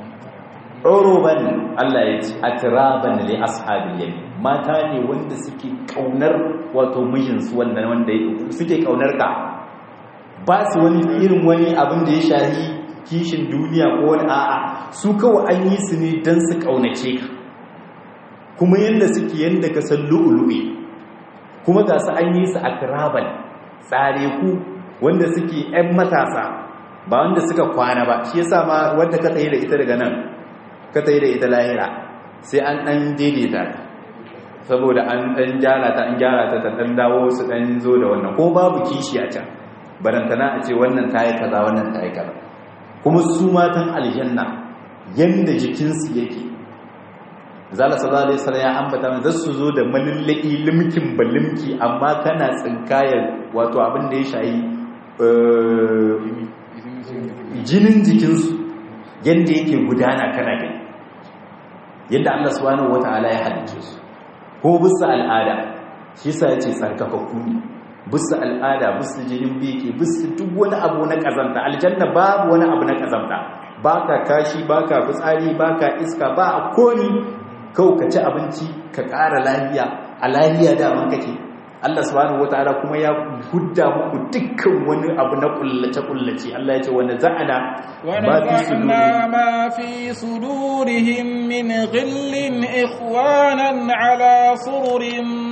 uruban Allah ya ce atraban li ashabil yamin mata ne wanda suke kaunar wato mijinsu wannan wanda suke kaunar ka ba su wani irin wani abin da ya shahi kishin duniya ko wani a'a su kawai an yi su ne don su kaunace ka kuma yadda suke yadda ka san lu'ulu'i kuma ga su an yi su akraban tsare ku wanda suke 'yan matasa ba wanda suka kwana ba shi yasa ma wanda ka tsaye da ita daga nan ka tsaye da ita lahira sai an ɗan daidaita saboda an ɗan gyara ta an gyara ta ta ɗan dawo su ɗan zo da wannan ko babu kishi a can barantana a ce wannan ta yi kaza wannan ta yi kaza kuma su matan aljanna yanda jikinsu yake zala sallallahu alaihi wasallam ya ambata mana zasu zo da malillaki limkin balimki amma kana tsinkayar wato abin da ya shayi jinin jikinsu yanda yake gudana kana gani yadda Allah subhanahu wataala ya halice su ko bisa al'ada shi yasa yace tsarkakakku ne bisa al'ada bisa jinin biki bisa duk wani abu na kazanta aljanna babu wani abu na kazanta baka kashi baka fitsari baka iska ba a koni kau ka ci abinci ka ƙara lafiya a lafiya daman kake Allah subhanahu wataala kuma ya hudda muku dukkan wani abu na kullace kullace Allah ya ce wanda za'ana ونزعنا ما في صدورهم من غل إخوانا على سرر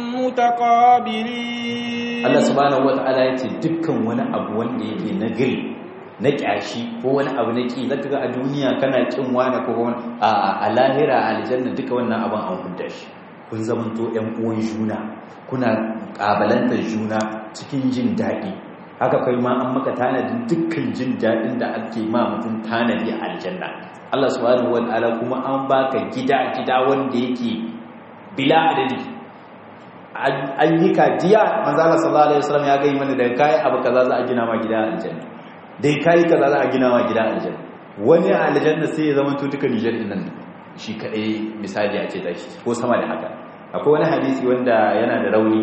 متقابلين Allah subhanahu wataala ya ce dukkan wani abu wanda yake na gil na kyashi ko wani abu na ki zaka ga a duniya kana kin wani ko wani a a lahira aljanna duka wannan abin an hudda shi kun zamanto ƴan uwan juna kuna kabalantar juna cikin jin daɗi haka kai ma an maka tanadin dukkan jin daɗin da ake ma mutum tanadi a aljanna Allah subhanahu wataala kuma an baka gida gida wanda yake bila adadi ayyuka diya manzo Allah sallallahu alaihi wasallam ya gai mana da kai abu kaza za a gina ma gida a aljanna dai kai kaza za a gina ma gida a aljanna wani a aljanna sai ya zama to duka Niger din nan shi kadai misali a ce da shi ko sama da haka akwai wani hadisi wanda yana da rauni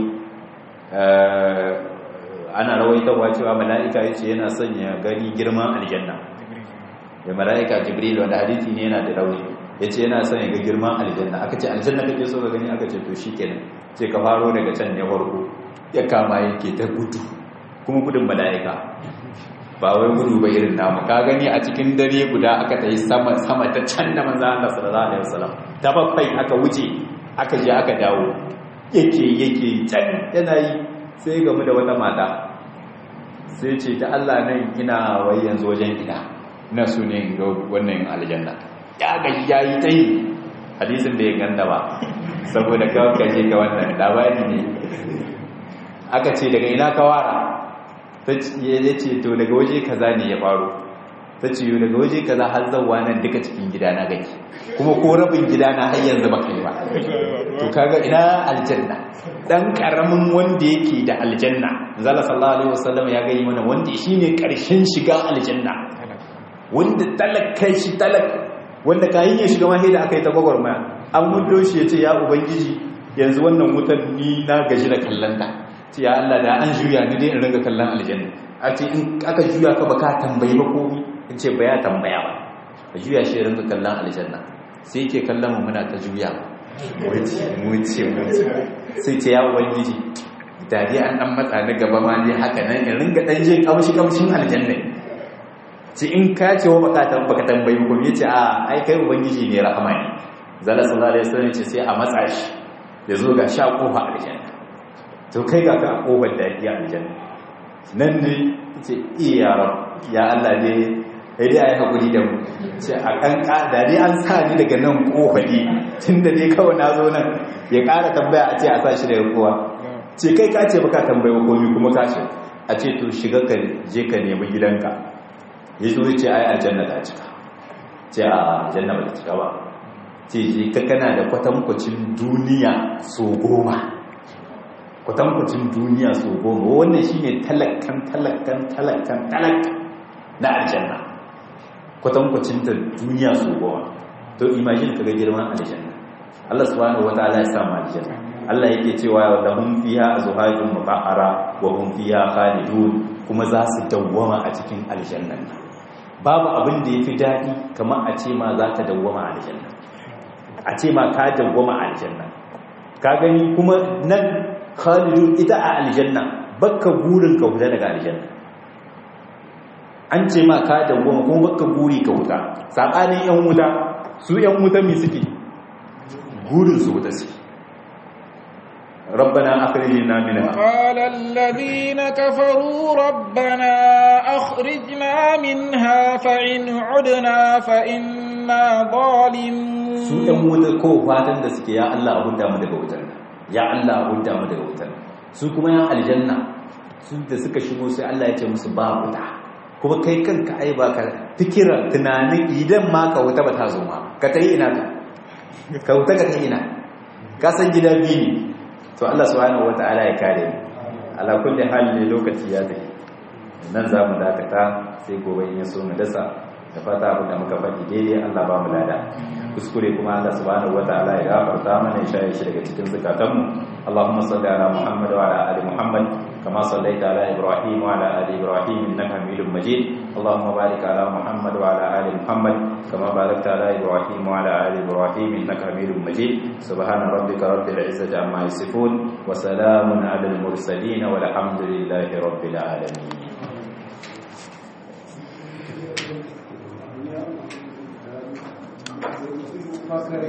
ana rawaitawa cewa mala'ika yace yana son ya gani girman aljanna da mala'ika jibril wanda hadisi ne yana da rauni yace yana son ya ga girman aljanna aka ce aljanna kake so ka gani aka ce to shikenan sai ka faro daga can ne farko ya kama yake ta gudu kuma gudun mala'ika ba wai gudu ba irin namu ka gani a cikin dare guda aka ta yi sama sama ta can da manzo Allah sallallahu alaihi wasallam ta bakwai aka wuce aka je aka dawo yake yake can yana yi sai gamu da wata mata sai ce ta Allah nan ina wai yanzu wajen ina ina so ne ga wannan aljanna ya gaji yayi tai hadisin bai ganda ba saboda kawai ka je ka wannan labari ne aka ce daga ina ka wara ta ce to daga waje kaza ne ya faru ta ce daga waje kaza har zauwa nan duka cikin gida na gaki kuma ko rabin gida na har yanzu ba kai ba to kaga ina aljanna dan karamin wanda yake da aljanna zalla sallallahu alaihi wasallam ya gani mana wanda shine karshen shiga aljanna wanda talaka shi talaka wanda kayan ya shiga mahi da aka yi ta gwagwarmaya an mudo shi ya ce ya ubangiji yanzu wannan wutar ni na gaji da kallon ce ya Allah da an juya ni dai in ringa kallon aljanna a ce in aka juya ka baka tambayi ba komi in ce ba ya tambaya ba ka juya shi ringa kallon aljanna sai yake kallon mu muna ta juya wuce wuce wuce sai ce ya ubangiji da dai an dan matsa na gaba ma dai haka nan in ringa dan je kamshi kamshin aljanna ce in ka ce wa baka baka tambayi ko yace a ai kai ubangiji ne rahama ne zalla sallallahu alaihi wasallam ce sai a matsa shi ya zo ga sha kofa aljanna to kai ga ka kofar da ya aljanna nan ne ce iya rab ya Allah ne sai dai ayi hakuri da mu ce a kan da dai an sa ni daga nan kofa ne tunda dai kawai na zo nan ya ƙara tambaya a ce a sa shi daga kowa ce kai ka ce baka tambaye komai kuma ka ce a ce to shiga ka je ka nemi gidanka ya zo ce ai aljanna ta cika ce a aljanna ba ta cika ba ce je ka kana da kwatankwacin duniya so goma kwatankwacin duniya so goma wannan shine talakan talakan talakan talak na aljanna kwatankwacin ta duniya so goma to imagine kaga girman aljanna Allah subhanahu wataala ya sa mu aljanna Allah yake cewa lahum fiha azwajun mutahhara wa hum fiha khalidun kuma za su dawwama a cikin aljannan babu abin da yafi dadi kamar a ce ma za ka dawwama a aljanna a ce ma ka dawwama a aljanna ka gani kuma nan khalidun ita a aljanna bakka gurin ka huta daga aljanna an ce ma ka dawwama kuma bakka guri ka huta sabanin yan wuta su yan wuta mi suke gurin su wuta suke rabbana akhrijna minha قال الذين كفروا ربنا أخرجنا منها فإن عدنا فإنا ظالمون su ɗan wuta ko fatan da suke ya Allah a hudda mu daga wutar ya Allah a hudda mu daga wutar su kuma yan aljanna su da suka shigo sai Allah ya ce musu ba wuta kuma kai kanka ai ba ka fikira tunanin idan ma ka wuta ba ta zo ma ka ta yi ina ka ka wuta ka ta ina ka san gida biyu ne to Allah subhanahu wataala ya kare mu ala kulli hal ne lokaci ya tafi nan za mu dakata sai gobe in ya so mu dasa da fata abin da muka faɗi daidai Allah ba mu lada kuskure kuma Allah subhanahu wataala ya gafarta mana ya shaye shi daga cikin zakatanmu Allahumma salli ala Muhammad wa ala ali Muhammad kama sallaita ala Ibrahim wa ala ali Ibrahim innaka Hamidum Majid Allahumma barik ala Muhammad wa ala ali Muhammad kama barakta ala Ibrahim wa ala ali Ibrahim innaka Hamidum Majid subhana rabbika rabbil izzati amma yasifun wa salamun ala al mursalin walhamdulillahi rabbil alamin